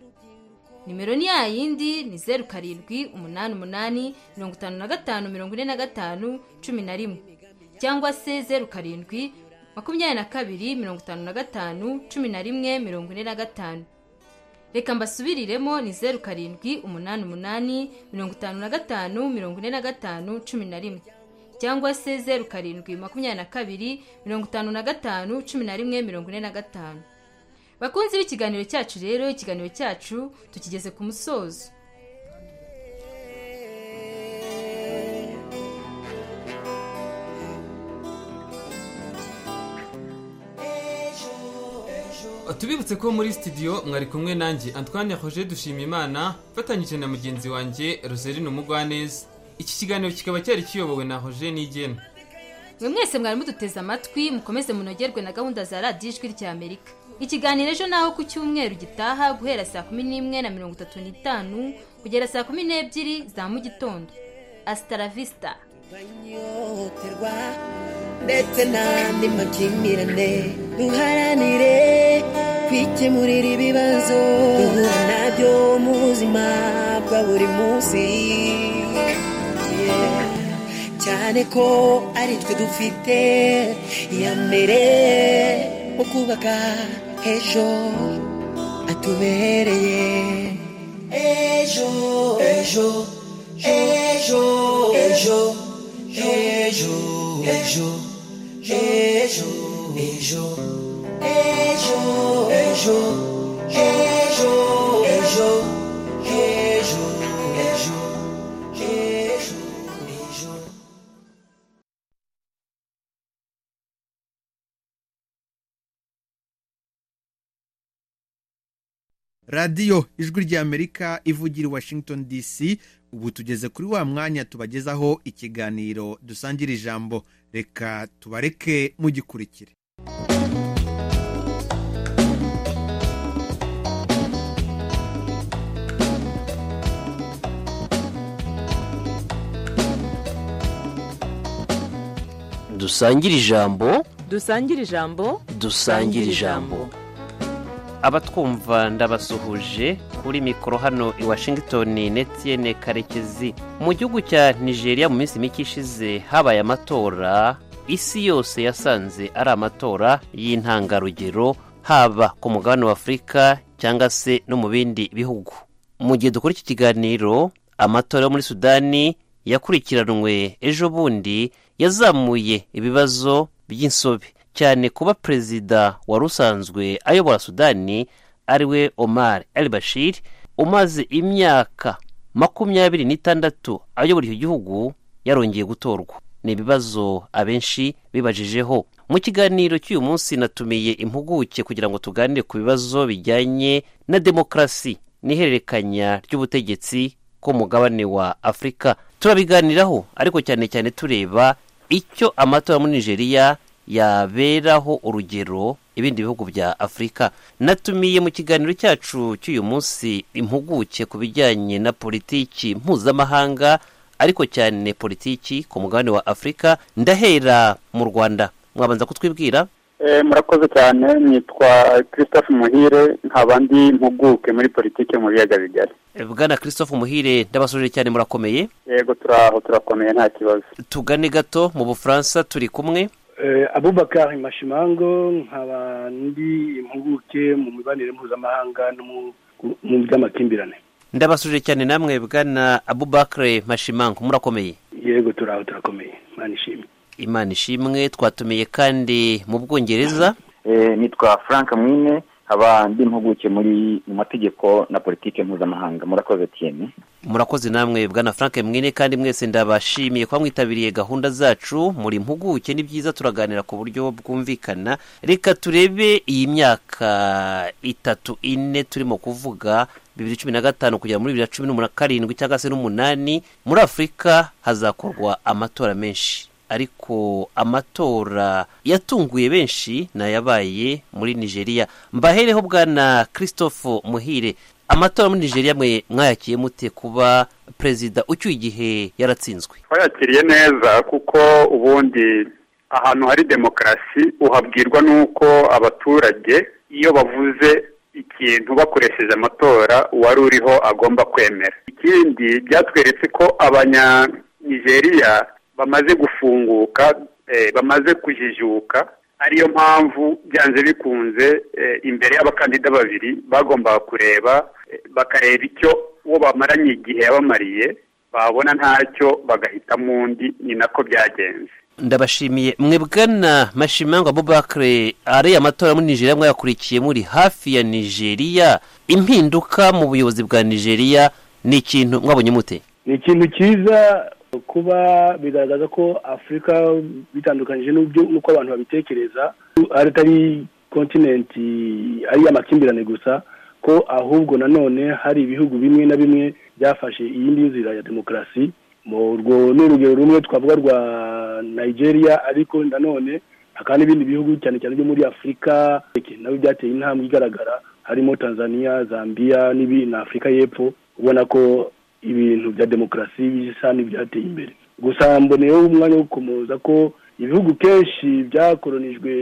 Speaker 6: nimero ni ya yindi ni zeru karindwi umunani umunani mirongo itanu na gatanu mirongo ine na gatanu cumi na rimwe cyangwa se zeru karindwi makumyabiri na kabiri mirongo itanu na gatanu cumi na rimwe mirongo ine na gatanu reka mbasubiriremo ni zeru karindwi umunani umunani mirongo itanu na gatanu mirongo ine na gatanu cumi na rimwe cyangwa se zeru karindwi makumyabiri na kabiri mirongo itanu na gatanu cumi na rimwe mirongo ine na gatanu bakunzi b'ikiganiro cyacu rero ikiganiro cyacu tukigeze ku musozo
Speaker 10: tubibutse ko muri studio mwari kumwe nanjye antoine roger dushima imana mfatanyije na mugenzi wanjye roserine umugwaneza iki kiganiro kikaba cyari kiyobowe na roger nigena
Speaker 6: mwe mwese mwari muduteze amatwi mukomeze munogerwe na gahunda za radiyo ijwi rya amerika ikiganiro ejo naho ku cyumweru gitaha guhera saa kumi n'imwe na mirongo itatu n'itanu kugera saa kumi n'ebyiri za mu gitondo asitaravista
Speaker 32: ihohoterwa ndetse n'andi makimbirane duharanire kwikemurira ibibazo duhura nabyo mu buzima bwa buri munsi Yeah. cyane ko ari twe dufite iya mbere mu kubaka ejo atubereye ejo ejo ejo ejo ejo ejo ejo ejo ejo ejo ejo ejo
Speaker 11: radiyo ijwi ry'amerika ivugira i washington dc ubu tugeze kuri wa mwanya tubagezaho ikiganiro dusangira ijambo reka tubareke mugikurikire
Speaker 33: dusangire ijambo
Speaker 14: dusangire ijambo
Speaker 33: dusangire ijambo abatwumva ndabasuhuje kuri mikoro hano i washington netiyene karekezi mu gihugu cya nigeria mu minsi mike ishize habaye amatora isi yose yasanze ari amatora y'intangarugero haba ku mugabane wa afurika cyangwa se no mu bindi bihugu mu gihe dukora iki kiganiro amatora yo muri sudani yakurikiranwe ejo bundi yazamuye ibibazo by'insobe cyane kuba perezida wari usanzwe ayobora sudani ariwe omar el bashir umaze imyaka makumyabiri n'itandatu ayobora icyo gihugu yarongeye gutorwa ni ibibazo abenshi bibajijeho mu kiganiro cy'uyu munsi natumiye impuguke kugira ngo tuganire ku bibazo bijyanye na demokarasi n'ihererekanya ry'ubutegetsi ko mugabane wa afurika turabiganiraho ariko cyane cyane tureba icyo amatora muri nigeria yaberaho urugero ibindi bihugu bya afurika natumiye mu kiganiro cyacu cy'uyu munsi impuguke ku bijyanye na politiki mpuzamahanga ariko cyane politiki ku mugabane wa afurika ndahera mu rwanda mwabanza kutwibwira
Speaker 34: Eh, murakoze cyane nitwa christophe muhire nkaba ndi mpuguke muri politiki yo mu biyaga bigari
Speaker 33: bwana christophe muhire ndabasuje cyane murakomeye
Speaker 34: yego turaho turakomeye nta kibazo
Speaker 33: tugane gato mu bufaransa turi kumwe
Speaker 35: Eh, abubakar mashimango nkaba ndi impuguke mu mibanire mpuzamahanga no mu- mu by'amakimbirane
Speaker 33: ndabasuje cyane namwe bwana abubakare mashimango murakomeye
Speaker 35: yego turaho turakomeye imana ishimwe
Speaker 33: imana ishimwe twatumiye kandi mu bwongereza
Speaker 36: Eh, nitwa frank mwine nkaba ndi impuguke muri mu mategeko na politiki mpuzamahanga murakoze tiyeni
Speaker 33: murakoze namwe bwana frank mwine kandi mwese ndabashimiye kuba mwitabiriye gahunda zacu muri mpuguke ni byiza turaganira ku buryo bwumvikana reka turebe iyi myaka itatu ine turimo kuvuga bibiri cumi na gatanu kugera muri bibiri na cumi n'umunani karindwi cyangwa se n'umunani muri afurika hazakorwa amatora menshi ariko amatora yatunguye benshi ni ayabaye muri nigeria mbahereho bwana christophe muhire amatora muri nigeria mwe mwayakiye mute kuba perezida ucyuye igihe yaratsinzwe
Speaker 34: twayakiriye neza kuko ubundi ahantu hari demokarasi uhabwirwa n'uko abaturage iyo bavuze ikintu bakoresheje amatora uwari uriho agomba kwemera ikindi byatweretse ko abanyanigeriya bamaze gufunguka eh, bamaze kujijuka ariyo mpamvu byanze bikunze eh, imbere y'abakandida babiri bagombaga kureba eh, bakareba icyo uwo bamaranye igihe yabamariye babona ntacyo bagahitamo undi ni nako byagenze
Speaker 33: ndabashimiye mwe bwana mashimango abubakare ariya amatora muri nigeria mwayakurikiye muri hafi ya nigeria impinduka mu buyobozi bwa nigeria ni ikintu mwabonye mute
Speaker 35: ni ikintu cyiza kuba bigaragaza ko afurika bitandukanyije n'ubyo n'uko abantu babitekereza ari atari kontinenti ari amakimbirane gusa ko ahubwo nanone hari ibihugu bimwe na bimwe byafashe iyindi nzira ya demokarasi mu urwo ni urugero rumwe twavuga rwa nigeria ariko nanone hakaba n'ibindi bihugu cyane cyane byo muri afurika nabo byateye intambwe igaragara harimo tanzania zambia n'ibindi na afurika y'epfo ubona ko ibintu bya demokarasi bisa n'ibyateye imbere gusa mboneyeho umwanya wo gukomoza ko ibihugu kenshi byakoronijwe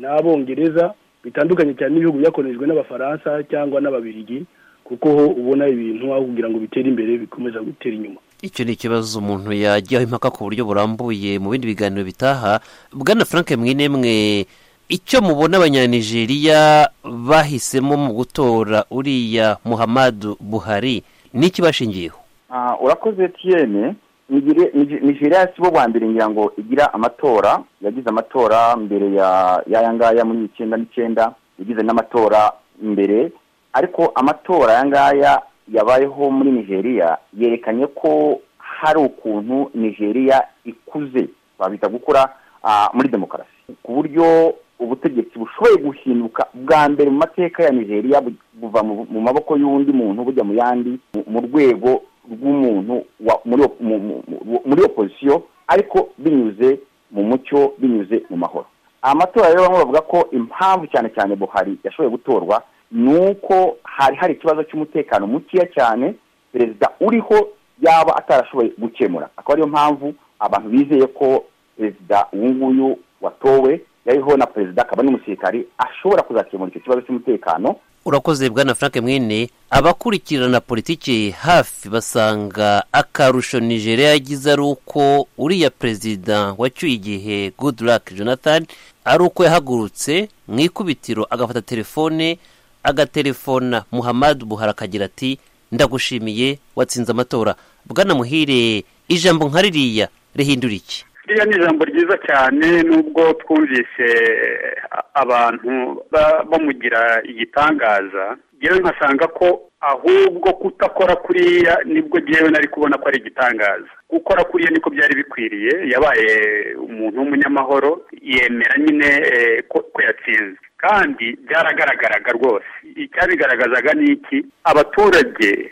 Speaker 35: n'abongereza bitandukanye cyane n'ibihugu byakoronijwe n'abafaransa cyangwa n'ababirigi kuko ho ubona ibintu aho kugira ngo bitere imbere bikomeza gutera inyuma
Speaker 33: icyo ni ikibazo umuntu yajyaho impaka ku buryo burambuye mu bindi biganiro bitaha bwana frank mwinemwe icyo mubona abanyanigeriya bahisemo mu gutora uriya muhamadu buhari ni iki bashingiyeho
Speaker 36: Ah, urakoze etiyene nigeria si bo bwa mbere ngira ngo igira amatora yagize amatora mbere ya y'aya ngaya muri icyenda n'icyenda yagize n'amatora mbere ariko amatora aya ngaya yabayeho muri nigeria yerekanye ko hari ukuntu nigeria ikuze babita gukora ah, muri demokarasi ku buryo ubutegetsi bushoboye guhinduka bwa mbere mu mateka ya nigeria bu- buva mu mu maboko y'undi muntu bujya mu yandi mu- mu rwego rw'umuntu wa- muri op- mu- mu- mu- muri opozisiyo ariko binyuze mu mucyo binyuze mu mahoro amatora rero bamwe bavuga ko impamvu cyane cyane buhari yashoboye gutorwa ni uko hari hari ikibazo cy'umutekano mukeya cyane perezida uriho yaba atarashoboye gukemura akaba ariyo mpamvu abantu bizeye ko perezida uyu nguyu watowe yariho na perezida akaba n'umusirikari ashobora kuzakemura icyo kibazo cy'umutekano
Speaker 33: urakoze bwana frank mwene abakurikirana politiki hafi basanga akarusho nigeria yagize ari uko uriya perezida wacyuye igihe goodluck jonathan ari uko yahagurutse mu ikubitiro agafata telefone agaterefona muhammad buhari akagira ati ndagushimiye watsinze amatora bwana muhire ijambo nka ririya rihindura iki
Speaker 34: ririya ni ijambo ryiza cyane nubwo twumvise a- abantu ba- bamugira igitangaza ngewe nkasanga ko ahubwo kutakora kuriya nibwo ngewe nari kubona ko ari igitangaza gukora kuriya niko byari bikwiriye yabaye umuntu w'umunyamahoro yemera nyine eh, ko ko yatsinze kandi byaragaragaraga rwose icyabigaragazaga ni iki abaturage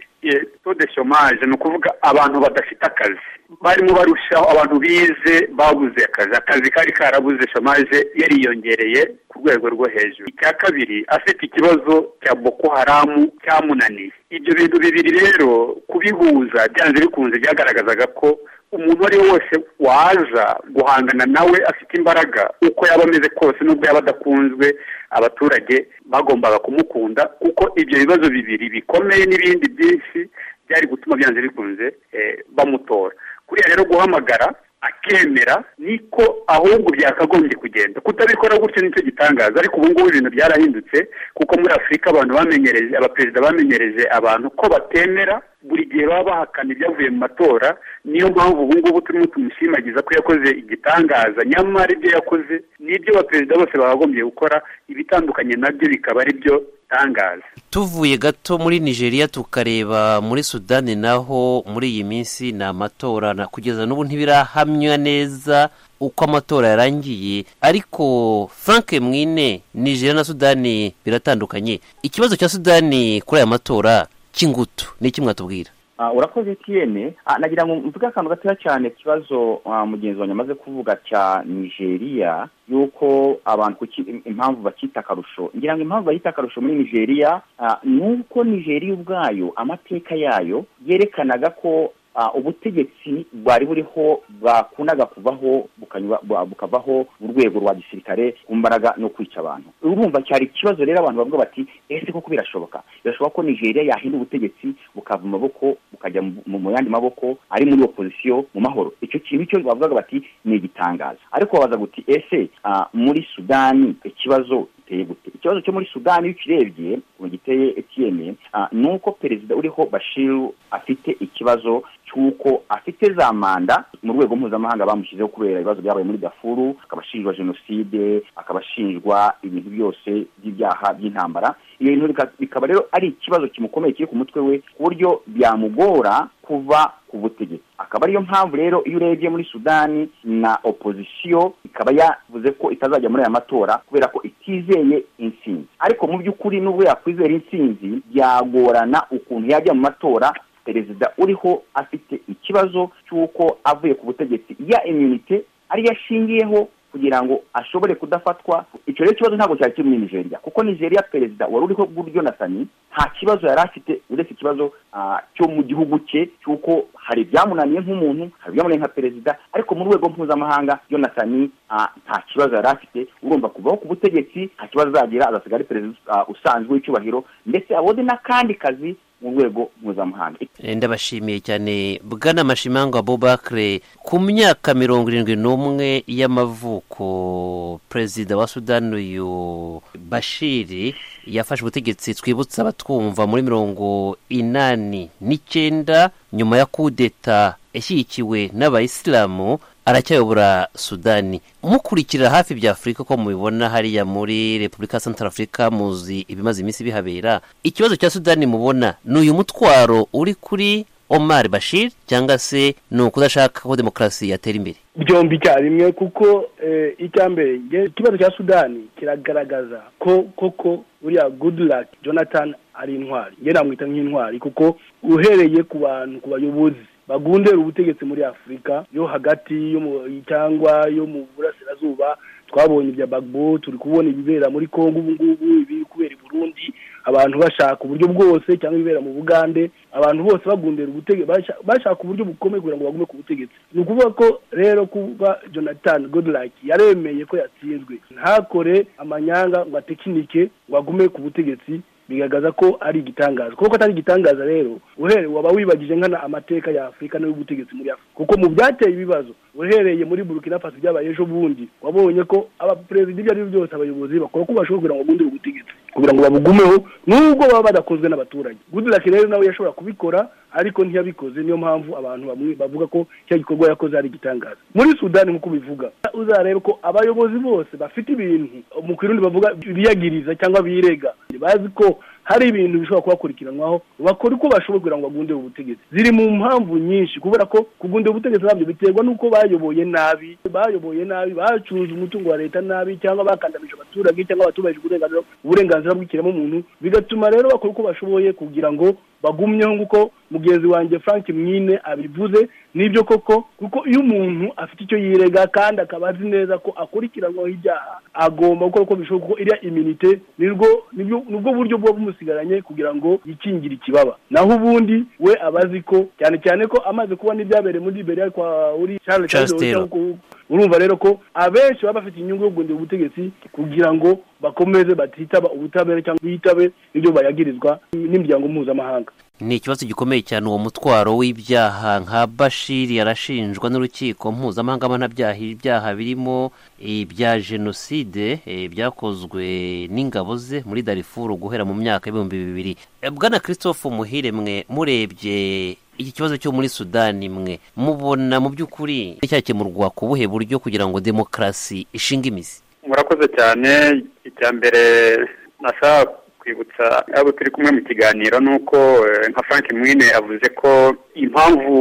Speaker 34: tode shomaje ni ukuvuga abantu badafite akazi barimo barushaho abantu bize babuze akazi akazi kari karabuze shomaje yariyongereye ku rwego rwo hejuru icya kabiri afite ikibazo cya boko haramu cyamunaniye ibyo bintu bibiri rero kubihuza byanze bikunze byagaragazaga ko umuntu uwo ari we wese waza guhangana nawe afite imbaraga uko yaba ameze kose n'ubwo yaba adakunzwe abaturage bagombaga kumukunda kuko ibyo bibazo bibiri bikomeye n'ibindi byinshi byari gutuma byanze bikunze eh, bamutora kuriya rero guhamagara akemera niko ahubwo byakagombye kugenda kutabikora gutyo nicyo gitangaza ariko ubu ngubu ibintu byarahindutse kuko muri afurika abantu bamenyereje abaperezida bamenyereje abantu ko batemera buri gihe baba bahakana ibyavuye mu matora niyo mpamvu ubu ngubu turimo tumushimagiza ko yakoze igitangaza nyamara ibyo yakoze n'ibyo abaperezida bose bakagombye gukora ibitandukanye nabyo bikaba ari byo tangaza
Speaker 33: tuvuye gato muri nigeria tukareba muri sudani naho muri iyi minsi ni amatora na kugeza n'ubu ntibirahamya neza uko amatora yarangiye ariko frank mwine nigeria na sudani biratandukanye ikibazo cya sudani kuri aya matora cy'ingutu ni iki mwatubwira
Speaker 36: Ah, urakoze etiyene nagira ngo mvuge akantu gatoya cyane ikibazo ah, mugenzi wanjye amaze kuvuga cya nigeria yuko abantu kuki impamvu bakita akarusho ngira ngo impamvu bayita akarusho muri nigeria ah, ni uko nigeria ubwayo amateka yayo yerekanaga ko ah, ubutegetsi bwari buriho bwakundaga kuvaho bukanywa- bu- bukavaho mu rwego rwa gisirikare ku mbaraga no kwica abantu urumva cyari ikibazo rero abantu bavuga bati ese koko birashoboka birashoboka ko nigeria yahinda ubutegetsi bukava mu maboko bukajya mu- mu mu yandi maboko ari muri opozisiyo mu mahoro icyo kintu cyo bavugaga bati ni igitangazo ariko babaza guti ese ah, muri sudani ikibazo giteye gute ikibazo cyo muri sudani iyo ukirebye ubu giteye etiyene ni uko perezida uriho bashiru afite ikibazo cy'uko afite za manda mu rwego mpuzamahanga bamushyizeho kubera ibibazo byabaye muri dafuru akaba ashinjwa jenoside akaba ashinjwa ibintu byose by'ibyaha by'intambara iyo bintu bika- bikaba rero ari ikibazo kimukomeye kiri ku mutwe we ku buryo byamugora kuva ku butegetsi akaba ariyo mpamvu rero iyo urebye muri sudani na opozisiyo ikaba yavuze ko itazajya muri aya matora kubera ko itizeye intsinzi ariko mu by'ukuri n'ubwo yakwizera intsinzi byagorana ukuntu yajya mu matora perezida uriho afite ikibazo cy'uko avuye ku butegetsi ya imyunite ariyo ashingiyeho kugira ngo ashobore kudafatwa icyo rero kibazo ntabwo cyari kiri muri nigeria kuko nigeria perezida wari uriho bw'urjonatani nta kibazo yari afite uretse ikibazo ah, cyo mu gihugu cye cy'uko hari ibyamunaniye nk'umuntu hari ibyamunaniye nka perezida ariko mu rwego mpuzamahanga jonatani ah, nta kibazo yari afite urumva kuvaho ku butegetsi nta kibazo azagira azasiga ari perezida ah, usanzwe w'icyubahiro ndetse abone n'akandi kazi mu rwego mpuzamahanga
Speaker 33: Eh, ndabashimiye cyane bwana mashimangwa bobakre ku myaka mirongo irindwi n'umwe y'amavuko perezida wa sudani uyu bashiri yafashe ubutegetsi twibutsa abatwumva muri mirongo inani n'icyenda nyuma ya kudeta yashyigikiwe n'abayisilamu aracyayobora sudani mukurikira hafi bya afurika uko mubibona hariya muri repubulika ya santara afurika muzi ibimaze iminsi bihabera ikibazo cya sudani mubona ni uyu mutwaro uri kuri omar bashir cyangwa se ni ukudashaka ko demokarasi yatera imbere
Speaker 35: byombi icyarimwe kuko eh, icya mbere nge ikibazo cya sudani kiragaragaza ko koko buriya goodluck jonathan ari intwari nge namwita nk'intwari kuko uhereye ku bantu ku bayobozi bagundera ubutegetsi muri afurika yo hagati yo mu- cyangwa yo mu burasirazuba twabonye ibya bagbo turi kubona ibibera muri kongo ubu ngubu ibiri kubera i burundi abantu bashaka uburyo bwose cyangwa ibibera mu bugande abantu bose bagundira ubutegetsi bashaka uburyo bukomeye kugira ngo bagume ku butegetsi ni ukuvuga ko rero kuba jonathan godlike yaremeye ko yatsinzwe ntakore amanyanga ngo atekinike ngo agume ku butegetsi bigaragaza ko ari igitangaza kuko atari igitangaza rero uhereye waba wibagije nkana amateka ya afurika n'ay'ubutegetsi muri afurika kuko mu byateye ibibazo uhereye muri burkina faso byabaye ejo bundi wabonye ko abaperezida ibyo ari byo byose abayobozi bakora uko bashoboye kugira ngo bagundire ubutegetsi kugira ngo babugumeho nubwo baba badakozwe n'abaturage goodluck rero nawe yashobora kubikora ariko ntiyabikoze niyo mpamvu abantu bamwe bavuga ko cya gikorwa yakoze ari igitangaza muri sudani nk'uko bivuga uzarebe ko abayobozi bose bafite ibintu mu kirundi bavuga biyagiriza cyangwa birega bazi ko hari ibintu bishobora kubakurikiranwaho bakora uko bashoboye kugira ngo bagundire ubutegetsi ziri mu mpamvu nyinshi kubera ko kugundira ubutegetsi nabyo biterwa n'uko bayoboye nabi bayoboye nabi bacuruza umutungo wa leta nabi cyangwa bakandamije abaturage cyangwa batubahirije uburenganzira uburenganzira bw'ikiremwamuntu bigatuma rero bakora uko bashoboye kugira ngo bagumyeho nk'uko mugenzi wanjye frank mwine abivuze nibyo koko kuko iyo umuntu afite icyo yirega kandi akaba azi neza ko akurikiranwaho ibyaha agomba gukora uko bishoboka kuko iriya iminite nibwo nibyo nibwo buryo buba bumusigaranye kugira ngo yikingire ikibaba naho ubundi we aba azi ko cyane cyane ko amaze kubona ibyabereye muri liberiya kwa uri charles
Speaker 33: Charles
Speaker 35: Taylor,
Speaker 33: Taylor.
Speaker 35: ku- urumva rero ko abenshi baba bafite inyungu yo guhindura ubutegetsi kugira ngo bakomeze batitaba ubutabera cyangwa bitabe ibyo bayagirizwa n'imiryango mpuzamahanga
Speaker 33: ni ikibazo gikomeye cyane uwo mutwaro w'ibyaha nka bashiri yarashinjwa n'urukiko mpuzamahanga mpanabyaha ibyaha birimo ibya jenoside eh, byakozwe n'ingabo ze muri darifuru guhera mu myaka y'ibihumbi bibiri Eh, bwana christophe muhire mwe murebye iki kibazo cyo muri sudani mwe mubona mu by'ukuri cyakemurwa ku buhe buryo kugira ngo demokarasi ishinge imizi
Speaker 34: murakoze cyane icya mbere nashaka kwibutsa abo turi kumwe mu kiganiro ni uko eh, nka frank mwine avuze ko impamvu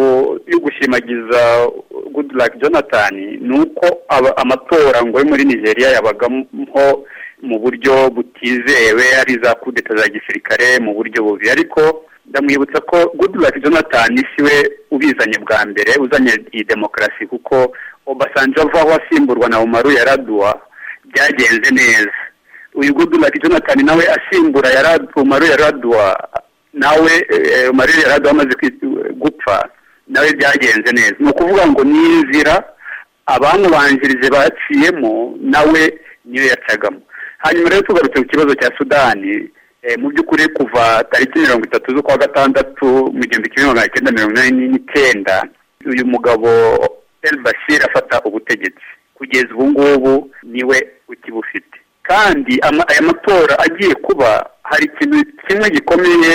Speaker 34: yo gushimagiza goodluck jonathan ni uko aba- amatora ngo yo muri nigeria yabagamo mu buryo butizewe ari za kudeta za gisirikare mu buryo bubi ariko ndamwibutsa ko goodluck jonathan siwe ubizanye bwa mbere uzanye iyi demokarasi kuko obasanjo avaho asimburwa na umaru yaraduwa byagenze neza uyu goodluck jonathan nawe asimbura Yarad- umaru yaradwa nawe eh, umaru yaradwa amaze kwi- gupfa nawe byagenze neza ni ukuvuga ngo ni inzira abamubanjirije baciyemo nawe niyo yacagamo hanyuma rero tugarutse ku kibazo cya sudani eh, mu by'ukuri kuva tariki mirongo itatu z'ukwa gatandatu mu gihumbi kimwe magana cyenda mirongo inani n'icyenda uyu mugabo el bashir afata ubutegetsi kugeza ubu ngubu niwe ukibufite kandi ama- aya matora agiye kuba hari ikintu kimwe gikomeye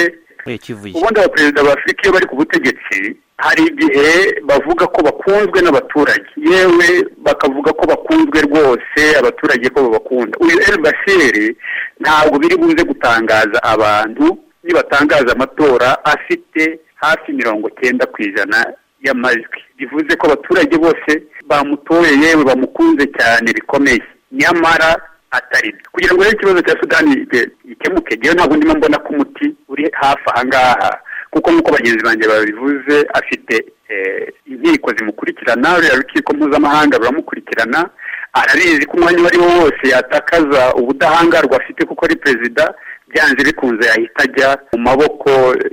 Speaker 34: ubundi abaperezida ba afurika iyo bari ku butegetsi hari igihe bavuga ko bakunzwe n'abaturage yewe bakavuga ko bakunzwe rwose abaturage ko babakunda uyu el bashiri ntabwo biri buze gutangaza abantu nibatangaza amatora afite hafi mirongo cyenda ku ijana y'amajwi bivuze ko abaturage bose bamutoye yewe bamukunze cyane bikomeye nyamara atari byo kugira ngo rero ikibazo cya sudani gi- gikemuke ngewe ntabwo ndimo mbona ko umuti uri hafi aha ngaha kuko nk'uko bagenzi banjye babivuze afite eh, inkiko zimukurikirana ruriya rukiko mpuzamahanga ruramukurikirana arabizi ko umwanya uwo ari wo wose yatakaza ubudahangarwa afite kuko ari perezida byanze bikunze yahita ajya mu maboko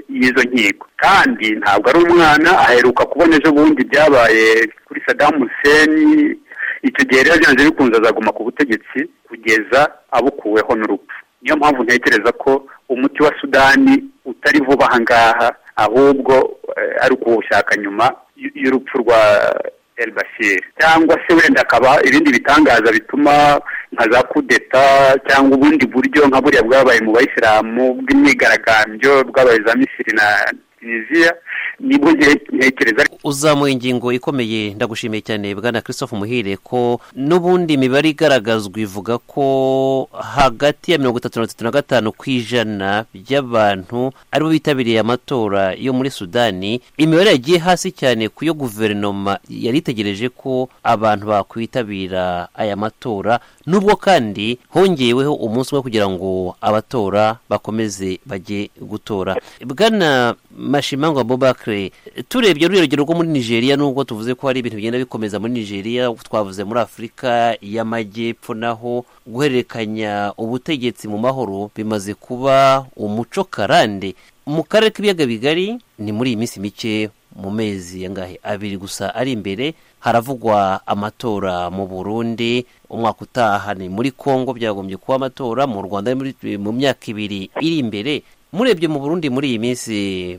Speaker 34: y'izo nkiko kandi ntabwo ari umwana aheruka kubona ejo bundi byabaye kuri sadamu huseni icyo gihe rero byanze bikunze azaguma ku butegetsi kugeza abukuweho n'urupfu niyo mpamvu ntekereza ko umuti wa sudani utari vuba aha ngaha ahubwo eh, ari ukuwushaka nyuma y- y'urupfu rwa el bashir cyangwa se wenda akaba ibindi bitangaza bituma nka za kudeta cyangwa ubundi buryo nka buriya bwabaye mu bayisilamu bw'imyigaragambyo bwabaye za misiri na tunisiya nibwo ntekereza
Speaker 33: uzamuye ingingo ikomeye ndagushimiye cyane bwana christophe muhire ko n'ubundi imibare igaragazwa ivuga ko hagati ya mirongo itatu na mirongo itatu na gatanu ku ijana by'abantu aribo bitabiriye amatora yo muri sudani imibare yagiye hasi cyane ku yo guverinoma yari itegereje ko abantu bakwitabira aya matora nubwo kandi hongeweho umunsi umwe kugira ngo abatora bakomeze bajye gutora bwana mashimangwa bobakire turebye rurerugero rwo muri nigeria nubwo tuvuze ko hari ibintu bigenda bikomeza muri nigeria twavuze muri afurika y'amajyepfo naho guhererekanya ubutegetsi mu mahoro bimaze kuba umuco karande mu karere k'ibiyaga bigari ni muri iyi minsi mike mu mezi angahe abiri gusa ari imbere haravugwa amatora mu burundi umwaka utaha ni muri congo byagombye kuba amatora mu rwanda ni muri- mu myaka ibiri iri imbere murebye mu burundi muri iyi minsi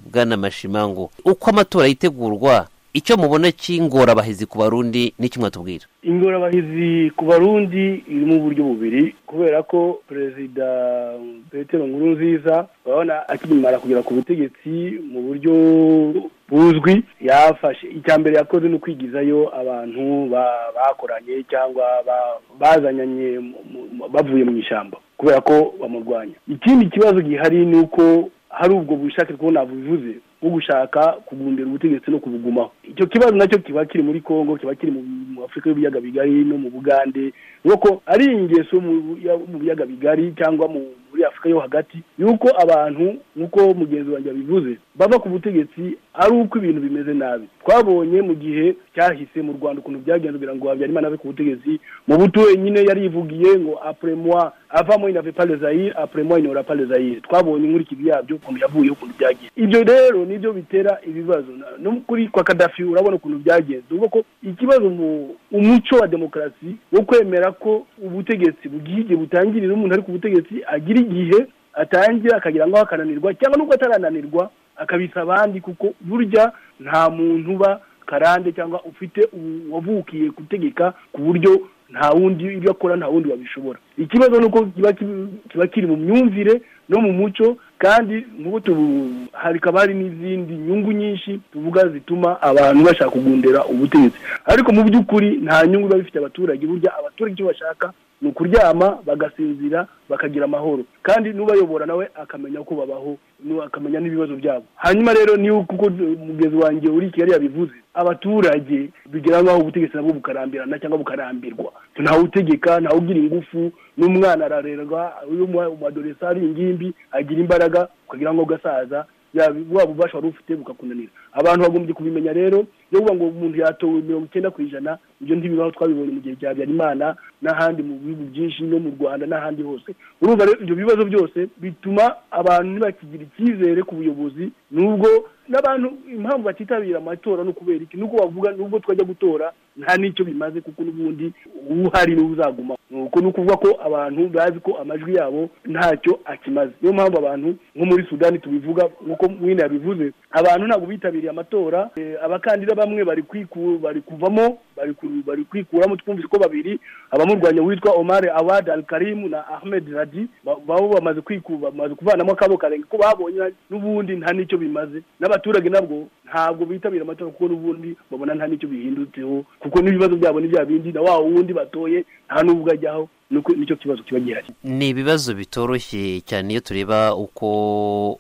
Speaker 33: bwana mashimango uko amatora yitegurwa icyo mubona cy'ingorabahizi ku barundi n'icyo mwatubwira
Speaker 35: ingorabahizi ku barundi iri mu buryo bubiri kubera ko perezida petero nkuru nziza urabona akimara kugera ku butegetsi mu buryo buzwi yafashe icya mbere yakoze ni ukwigizayo abantu ba- bakoranye cyangwa ba- bazanyanye mu- mu- bavuye mu ishyamba kubera ko bamurwanya ikindi kibazo gihari ni uko hari ubwo bushake two nabivuze bwo gushaka kugumbira ubutegetsi no kubugumaho icyo kibazo nacyo kiba kiri muri congo kiba kiri mu mu afurika y'ibiyaga bigari no mu bugande ni uko ari ingeso mu ya- mu biyaga bigari cyangwa mu muri afurika yo hagati yuko abantu nk'uko mugenzi wanjye yabivuze bava ku butegetsi ari uko ibintu bimeze nabi twabonye mu gihe cyahise mu rwanda ukuntu byagenze kugira ngo habyarimana ave ku butegetsi mu buto wenyine yarivugiye ngo apure moi avamo inave pas le zahir apure moi inora pas le zahir twabonye inkurikira yabyo ukuntu yavuyeho ukuntu byagenze ibyo rero nibyo bitera ibibazo Na- no kuri kwa kadafi urabona ukuntu byagenze uvuga ko ikibazo mu umuco wa demokarasi wo kwemera ko ubutegetsi bugira igihe butangirira umuntu ari ku butegetsi agira igihe atangira akagira ngo akananirwa cyangwa n'ubwo atarananirwa akabisa abandi kuko burya nta muntu uba karande cyangwa ufite ubu- wavukiye gutegeka ku buryo nta wundi ibyo akora nta wundi wabishobora ikibazo ni uko kiba ki- kiba kiri mu myumvire no mu muco kandi nk'ubu tubu- hakaba hari n'izindi nyungu nyinshi tuvuga zituma abantu bashaka kugundira ubutegetsi ariko mu by'ukuri nta nyungu biba bifite abaturage burya abaturage icyo bashaka ni ukuryama bagasinzira bakagira amahoro kandi n'ubayobora nawe akamenya uko babaho nu- akamenya n'ibibazo byabo hanyuma rero niyo kuko umugezi wanjye uri i kigali yabivuze abaturage bigira nk'aho ubutegetsi nabwo bukarambirana cyangwa bukarambirwa ntawe utegeka ntawe ugira ingufu n'umwana ararerwa iyo umu- umadoresa ari ingimbi agira imbaraga ukagira ngo gasaza yaba waba ububasha wari ufite bukakunanira abantu bagombye kubimenya rero yo kuvuga ngo umuntu yatowe mirongo icyenda ku ijana ibyo ntibibaho twabibonye mu gihe cya habyarimana n'ahandi mu bihugu byinshi no mu rwanda n'ahandi hose urumva rero ibyo bibazo byose bituma abantu ntibakigira icyizere ku buyobozi nubwo n'abantu impamvu batitabira amatora no kubera iki nuko bavuga nubwo twajya gutora nta n'icyo bimaze kuko n'ubundi uhari niwe uzaguma nuko ni ukuvuga ko abantu bazi ko amajwi yabo ntacyo akimaze niyo mpamvu abantu nko muri sudani tubivuga nk'uko mwine yabivuze abantu ntabwo bitabiriye amatora Eh, abakandida bamwe bari kwiku bari kuvamo bari ku- bari kwikuramo twumvise ko babiri abamurwanya witwa omar awad al karimu na ahmed radi ba- babo bamaze kwikuba bamaze kuvanamo akabo karenge ko babonye n'ubundi nta n'icyo bimaze n'abaturage nabwo ntabwo bitabira amatora kuko n'ubundi babona nta n'icyo bihindutseho kuko n'ibibazo byabo ni bya bindi na wa wundi batoye nta n'ubwo ajyaho nuko nicyo kibazo kiba gihari
Speaker 33: ni ibibazo bitoroshye cyane iyo tureba uko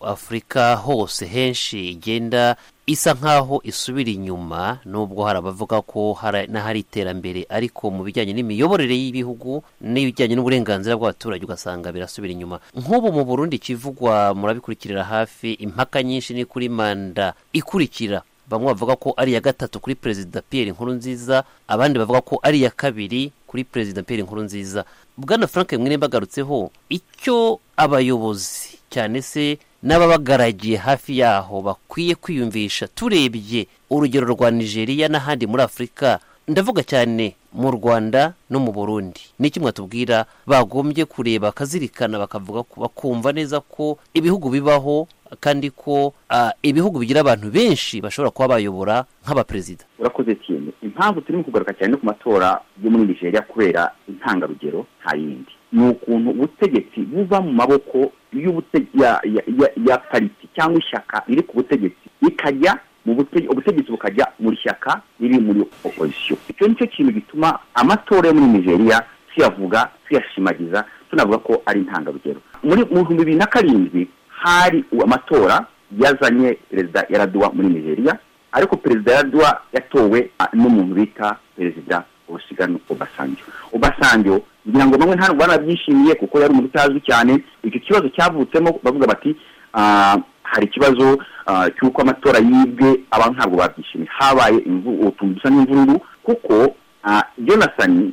Speaker 33: afurika hose henshi igenda isa nk'aho isubira inyuma nubwo hari abavuga ko hari- n'ahari iterambere ariko mu bijyanye n'imiyoborere y'ibihugu n'ibijyanye n'uburenganzira bw'abaturage ugasanga birasubira inyuma nk'ubu mu burundi ikivugwa murabikurikirira hafi impaka nyinshi ni kuri manda ikurikira bamwe bavuga ko ari iya gatatu kuri perezida pierre nkurunziza abandi bavuga ko ari iya kabiri kuri perezida pierre nkurunziza bwana frank mwene bagarutseho icyo abayobozi cyane se n'ababagaragiye hafi yaho bakwiye kwiyumvisha turebye urugero rwa nigeria n'ahandi muri afurika ndavuga cyane mu rwanda no mu burundi n'iki mwatubwira bagombye kureba bakazirikana bakavuga ko- bakumva neza ko ibihugu bibaho kandi ko ah, ibihugu bigira abantu benshi bashobora kuba bayobora nk'abaperezida
Speaker 36: urakoze cyane impamvu turimo kugaruka cyane no ku matora yo muri nigeria kubera intangarugero nta yindi ni ukuntu ubutegetsi buva mu maboko y'ubute- ya- ya- ya- ya pariti cyangwa ishyaka riri ku butegetsi ikajya mu butegi- ubutegetsi bukajya muri shyaka riri muri opozisiyo icyo ni cyo kintu gituma amatora yo muri nigeria tuyavuga tuyashimagiza tunavuga ko ari intangarugero muri mu bihumbi bibiri na karindwi hari amatora yazanye perezida yaraduwa muri nigeria ariko perezida yaraduwa yatowe ah, n'umuntu bita perezida osigano obasanjo obasanjo ngira ngo bamwe ntabwo banabyishimiye kuko yari umuntu utazwi cyane icyo kibazo cyavutsemo bavuga bati ah, hari ikibazo ah, cy'uko amatora yibwe abantu ntabwo babyishimiye habaye imvu- utuntu dusa n'imvururu kuko ah, jonathan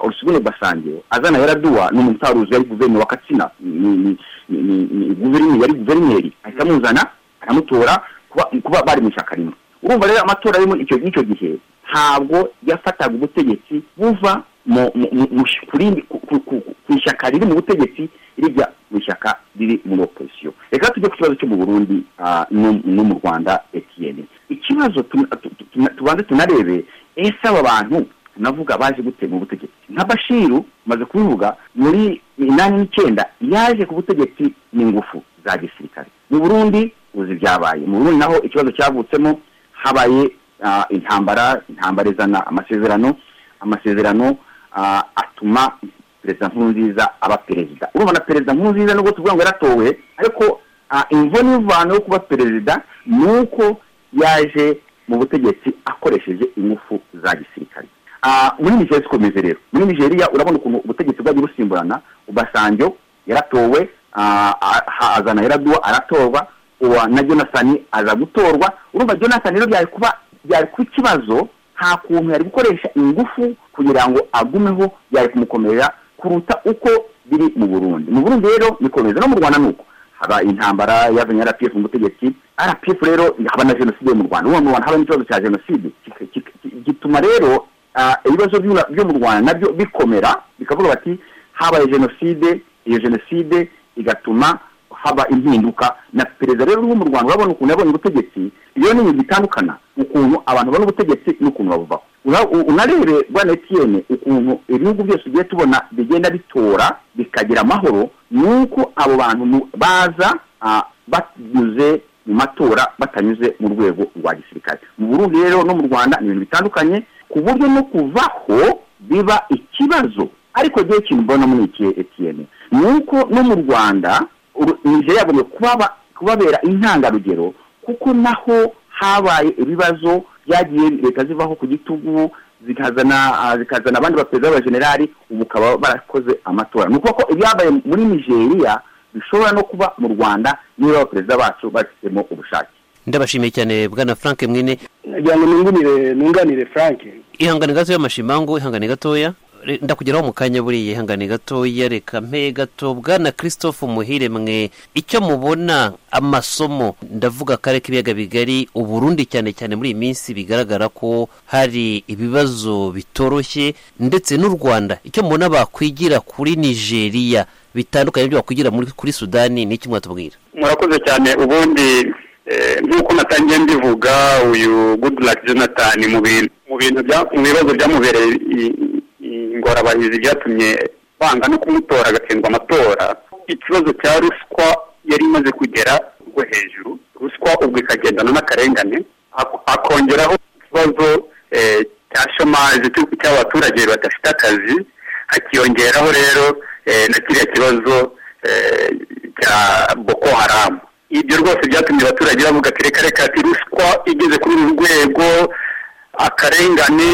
Speaker 36: osigano obasanjo azana yaraduwa ni umuntu utaruzi yari guverineri wa katsina ni- ni- ni- ni- ni guverineri yari guverineri ahita amuzana aramutora kuba- kuba bari mu ishyaka rimwe urumva rero amatora yo muri icyo y'icyo gihe ntabwo yafataga ubutegetsi buva mu- mu- mu- mu- ku rindi- ku- ku- ku- ku ishyaka riri mu butegetsi rijya mu ishyaka riri muri opozisiyo reka tujye ku kibazo cyo mu burundi ah, no no mu rwanda etiyeni ikibazo tuna- tu- tu- tuna- tubanze tunarebe ese aba bantu navuga baje gute mu butegetsi nka bashiru maze kubivuga muri inani n'icyenda yaje ku butegetsi n'ingufu za gisirikare mu burundi uzi byabaye mu burundi naho ikibazo cyavutsemo habaye ah, intambara intambara izana amasezerano amasezerano ah, atuma perezida nkurunziza aba perezida urumva na perezida nkurunziza nubwo tuvuga ngo yaratowe ariko ah, imvune y'ivano yo kuba perezida ni uko yaje mu butegetsi akoresheje ingufu za gisirikare Ah, muri nigeria zikomeze rero muri nigeria urabona ukuntu ubutegetsi bwagiye busimburana ubasanjo yaratowe ah, ah, hazana yaraduwa aratorwa uwa na jonathan aza gutorwa urumva jonathan rero byari kuba byari kuba ikibazo nta kuntu yari gukoresha ingufu kugira ngo agumeho byari kumukomerera kuruta uko biri mu burundi mu burundi rero nikomeza no mu rwanda ni uko haba intambara yazanye rpf mu butegetsi rpf rero haba na jenoside yo mu rwanda ubu mu rwanda haba n'ikibazo cya jenoside kik- kik- kik- gituma rero ah, ibibazo by'u- byo mu rwanda nabyo bikomera bikavuga bati habaye jenoside iyo jenoside igatuma haba impinduka na perezida rero wo mu rwanda urabona ukuntu yabonye ubutegetsi iyo ni ibintu bitandukana ukuntu abantu babona ubutegetsi n'ukuntu babuvaho Ura- u- unarebe bwana etiyene ukuntu ibihugu byose ugiye tubona bigenda bitora bikagira amahoro ni uko abo bantu mu- baza ah, banyuze mu matora batanyuze mu rwego rwa gisirikare mu burundi rero no mu rwanda ni ibintu bitandukanye ku buryo no kuvaho biba ikibazo ariko igihe kintu mbona muri iki etiyene ni uko no mu rwanda uru- nigeria yagomba kubaba kubabera intangarugero kuko naho habaye ibibazo byagiye leta zivaho ku gitugu zikazana ah, zikazana abandi baperezida b'abajenerali ubu ukaba barakoze amatora ni ukuvuga ko ibyabaye muri nigeria bishobora no kuba mu rwanda niba abaperezida bacu babifitemo ubushake
Speaker 33: ndabashimiye cyane bwana frank mwine
Speaker 35: kugira ngo nunganire nunganire frank
Speaker 33: ihangane gatoya mashimangu ihangane gatoya Re- ndakugeraho mu kanya buriya ihangane gatoya reka mpe gato bwana christophe muhire mwe icyo mubona amasomo ndavuga akarere k'ibiyaga bigari uburundi cyane cyane muri iyi minsi bigaragara ko hari ibibazo bitoroshye ndetse n'u rwanda icyo mubona bakwigira kuri nigeria bitandukanye n'ibyo bakwigira muri- kuri sudani ni iki mwatubwira
Speaker 34: murakoze cyane ubundi eh, nk'uko natangiye mbivuga uyu goodluck jonathan mu bintu mu bintu bya- mu bibazo byamubereye i- i- ingorabahizi byatumye banga no kumutora agatsindwa amatora ikibazo cya ruswa yari imaze kugera rwo hejuru ruswa ubwo ikagendana n'akarengane ak- akongeraho ikibazo eh, cya shomazi cy'uko- cy'abaturage badafite akazi hakiyongeraho rero eh, na kiriya kibazo eh, cya boko haramu ibyo rwose byatumye abaturage bavuga ati reka reka ati ruswa igeze kuri uru rwego akarengane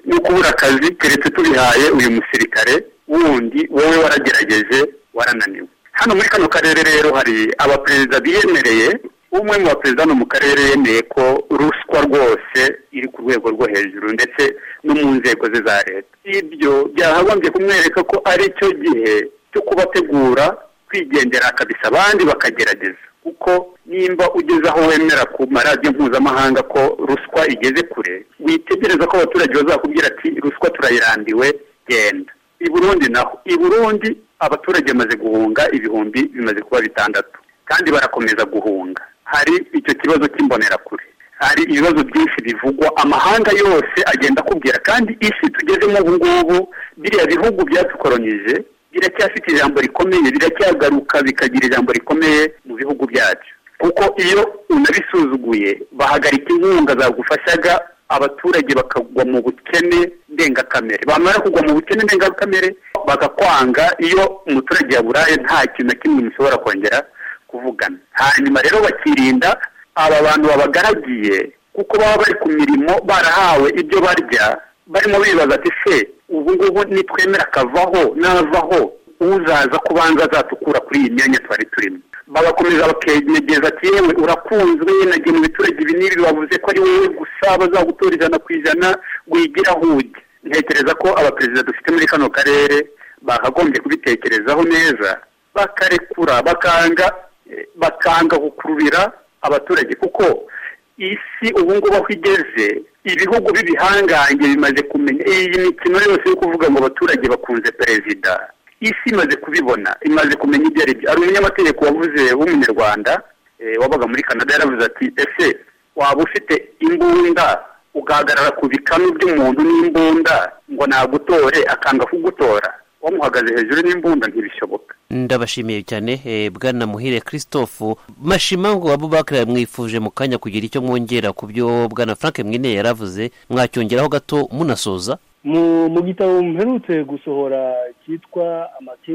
Speaker 34: no kubura akazi keretse tubihaye uyu musirikare wundi wowe waragerageje warananiwe hano muri kano karere rero hari abaperezida biyemereye umwe mu baperezida hano mu karere yemeye ko ruswa rwose iri ku rwego rwo hejuru ndetse no mu nzego ze za leta ibyo byakagombye kumwereka ko ari cyo gihe cyo kubategura kwigendera akabisa abandi bakagerageza kuko nimba ugeze aho wemera ku maradiyo mpuzamahanga ko ruswa igeze kure witegereza ko abaturage bazakubwira ati ruswa turayirambiwe genda i burundi naho i burundi abaturage bamaze guhunga ibihumbi bimaze kuba bitandatu kandi barakomeza guhunga hari icyo kibazo cy'imbonerakure hari ibibazo byinshi bivugwa amahanga yose agenda akubwira kandi isi tugezemo ubu ngubu biriya bihugu byatukolonije biracyafite ijambo rikomeye biracyagaruka bikagira ijambo rikomeye mu bihugu byacu kuko iyo unabisuzuguye bahagarika inkunga zagufashaga abaturage bakagwa mu bukene ndengakamere bamara kugwa mu bukene ndengakamere bakakwanga iyo umuturage yaburaye nta kintu na kimwe mushobora kongera kuvugana hanyuma rero bakirinda aba bantu babagaragiye kuko baba bari ku mirimo barahawe ibyo barya barimo bibaza ati se ubu ngubu nitwemera akavaho n'avaho uzaza kubanza azatukura kuri iyi myanya twari turimo bagakomeza bakegereza ati yewe urakunzwe nagiye mu biturage ibi n'ibi bavuze ko ari wowe gusa bazagutora ijana ku ijana wigira aho ujya ntekereza ko abaperezida dufite muri kano karere bakagombye kubitekerezaho neza bakarekura bakanga eh, bakanga gukururira abaturage kuko isi ubu ngubu aho igeze ibihugu b'ibihangange bimaze kumenya iyi mikino yose yo kuvuga ngo abaturage bakunze perezida isi imaze kubibona imaze kumenya ibyo ari byo hari umunyamategeko wavuze w'umunyarwanda eh, wabaga muri canada yaravuze ati ese waba ufite imbunda ugahagarara ku bikanu by'umuntu n'imbunda ngo nagutore akanga kugutora wamuhagaze hejuru n'imbunda ntibishoboka
Speaker 33: ndabashimiye cyane eh, bwana muhire christophe mashima ngo abubakari mwifuje mu kanya kugira icyo mwongera ku byo bwana frank mwine yaravuze mwacyongeraho gato munasoza
Speaker 35: mu mu gitabo mperutse gusohora cyitwa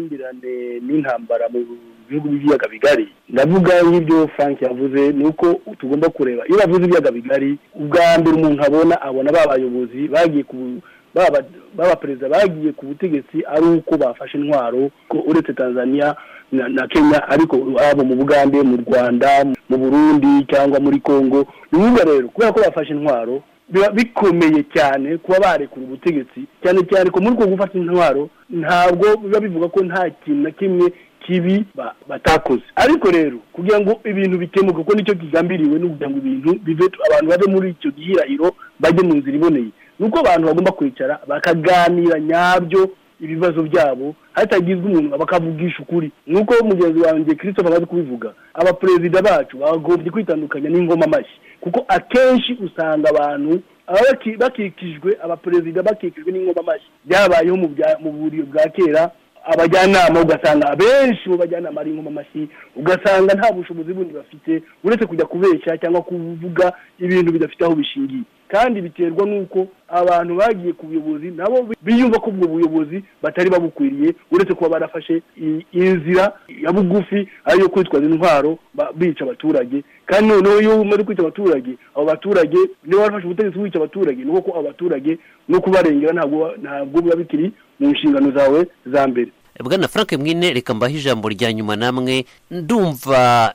Speaker 35: amakimbirane n'intambara mu bihugu by'ibiyaga bigari ndavuga nk'ibyo frank yavuze ni uko tugomba kureba iyo bavuze ibiyaga bigari ubwa mbere umuntu abona abona ba bayobozi bagiye ku baba- baba perezida bagiye ku butegetsi ari uko bafashe intwaro ko uretse tanzania na, na kenya ariko haba mu bugande mu rwanda mu burundi cyangwa muri congo ni ukuvuga rero kubera ko bafashe intwaro biba bikomeye cyane kuba barekura ubutegetsi cyane cyane ko muri uko gufata intwaro ntabwo biba bivuga ko nta kintu na kimwe kibi ba- batakoze ariko rero kugira ngo ibintu bikemuke kuko nicyo kigambiriwe ni ukugira ngo ibintu bive abantu bave muri icyo gihirahiro bajye mu nzira iboneye ni uko abantu bagomba kwicara bakaganira nyabyo ibibazo byabo hatagizwe umuntu bakavugisha ukuri nuko mugenzi wanjye christophe amaze kubivuga abaperezida bacu bagombye kwitandukanya n'ingoma amashyi kuko akenshi usanga abantu aba baki- bakikijwe abaperezida bakikijwe n'ingoma amashyi byabayeho mu bya- mu buryo bwa kera abajyanama ugasanga abenshi mu bajyanama ari ingoma amashyi ugasanga nta bushobozi bundi bafite uretse kujya kubeshya cyangwa kuvuga ibintu bidafite aho bishingiye kandi biterwa n'uko abantu bagiye ku buyobozi nabo biyumva ko ubwo buyobozi batari babukwiriye uretse kuba barafashe i- inzira ya bugufi ariyo kwitwaza intwaro ba- bica abaturage kandi noneho iyo umaze kwica abaturage abo baturage niba warafashe ubutegetsi wica abaturage ni uko abo baturage no kubarengera ntabwo ntabwo biba bikiri mu nshingano zawe za mbere
Speaker 33: bwana frank mwine reka mbahe ijambo rya nyuma namwe ndumva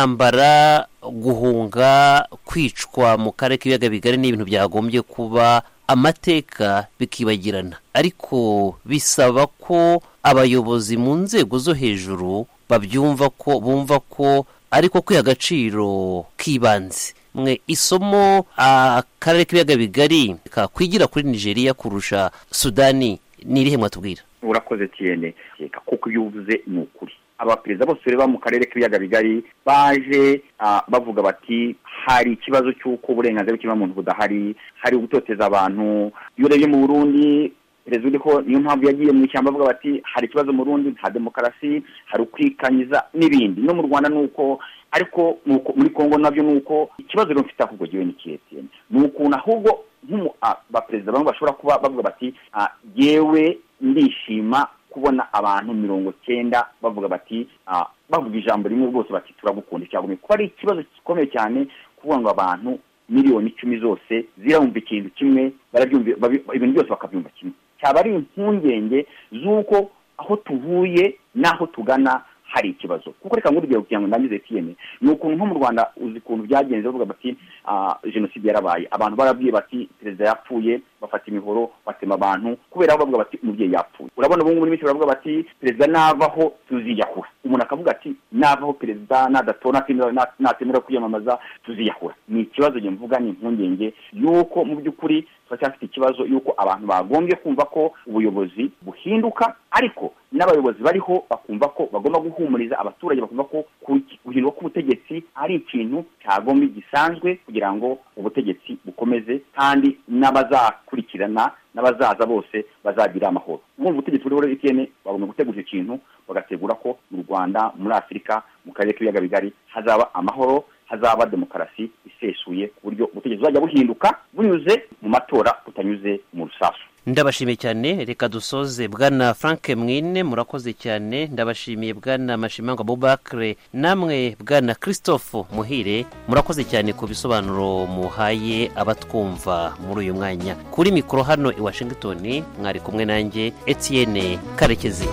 Speaker 33: intambara guhunga kwicwa mu karere k'ibiyaga bigari ni ibintu byagombye kuba amateka bikibagirana ariko bisaba ko abayobozi mu nzego zo hejuru babyumva ko bumva ko ariko kwiha agaciro k'ibanze mwe isomo akarere k'ibiyaga bigari kakwigira kuri nigeria kurusha sudani ni irihe mwatubwira
Speaker 36: urakoze tiyene reka kuko ibyo uvuze ni ukuri abaperezida bose reba mu karere k'ibiyaga bigari baje ah, bavuga bati hari ikibazo cy'uko uburenganzira bw'ikiremwamuntu budahari hari ugutoteza abantu iyo urebye mu burundi perezida uriho niyo mpamvu yagiye mu ishyamba avuga bati hari ikibazo mu burundi nta demokarasi hari ukwikanyiza n'ibindi no mu rwanda ni uko ariko ni uko- muri kongo nabyo ni uko ikibazo rero mfite ahubwo giwe ni kihe tiyene ni ukuntu ahubwo nk'umu ah, abaperezida bamwe bashobora kuba bavuga bati ah, yewe ndishima kubona abantu mirongo cyenda bavuga bati ah, bavuga ijambo rimwe rwose bati turagukunda icyagombye kuba ari ikibazo gikomeye cyane kuvuga ngo abantu miliyoni icumi zose zirabumva ikintu kimwe barabyumva babi- ibintu byose bakabyumva kimwe cyaba ari impungenge z'uko aho tuvuye n'aho tugana hari ikibazo kuko reka nk'urugero kugira ngo ndangize tiyene ni ukuntu nko mu rwanda uzi ukuntu byagenze bavuga bati ah, jenoside yarabaye abantu barabwiye bati perezida yapfuye bafata imihoro batema abantu kubera aho bavuga bati umubyeyi yapfuye urabona ubu ngubu n'iminsi baravuga bati perezida navaho tuziyahura umuntu akavuga ati navaho perezida nadatora natemera- na- natemera kwiyamamaza tuziyahura ni ikibazo njye mvuga ni impungenge y'uko mu by'ukuri turacyafite ikibazo y'uko abantu bagombye kumva ko ubuyobozi buhinduka ariko n'abayobozi bariho bakumva ko bagomba guhumuriza abaturage bakumva ko ku- guhindurwa k'ubutegetsi ari ikintu cyagombye gisanzwe kugira ngo ubutegetsi bukomeze kandi n'abazakurikira bakurikirana n'abazaza bose bazagira amahoro umwumva ubutegetsi buriho rero itn bagomba gutegura icyo kintu bagategura ko mu rwanda muri afurika mu karere k'ibiyaga bigari hazaba amahoro hazaba demokarasi isesuye ku buryo ubutegetsi buzajya buhinduka bunyuze mu matora butanyuze mu rusasu
Speaker 33: ndabashimiye cyane reka dusoze bwana frank mwine murakoze cyane ndabashimiye bwana mashimangwa bubakire namwe bwana christophe muhire murakoze cyane ku bisobanuro muhaye abatwumva muri uyu mwanya kuri mikoro hano i washington mwari kumwe nanjye etienne karekezi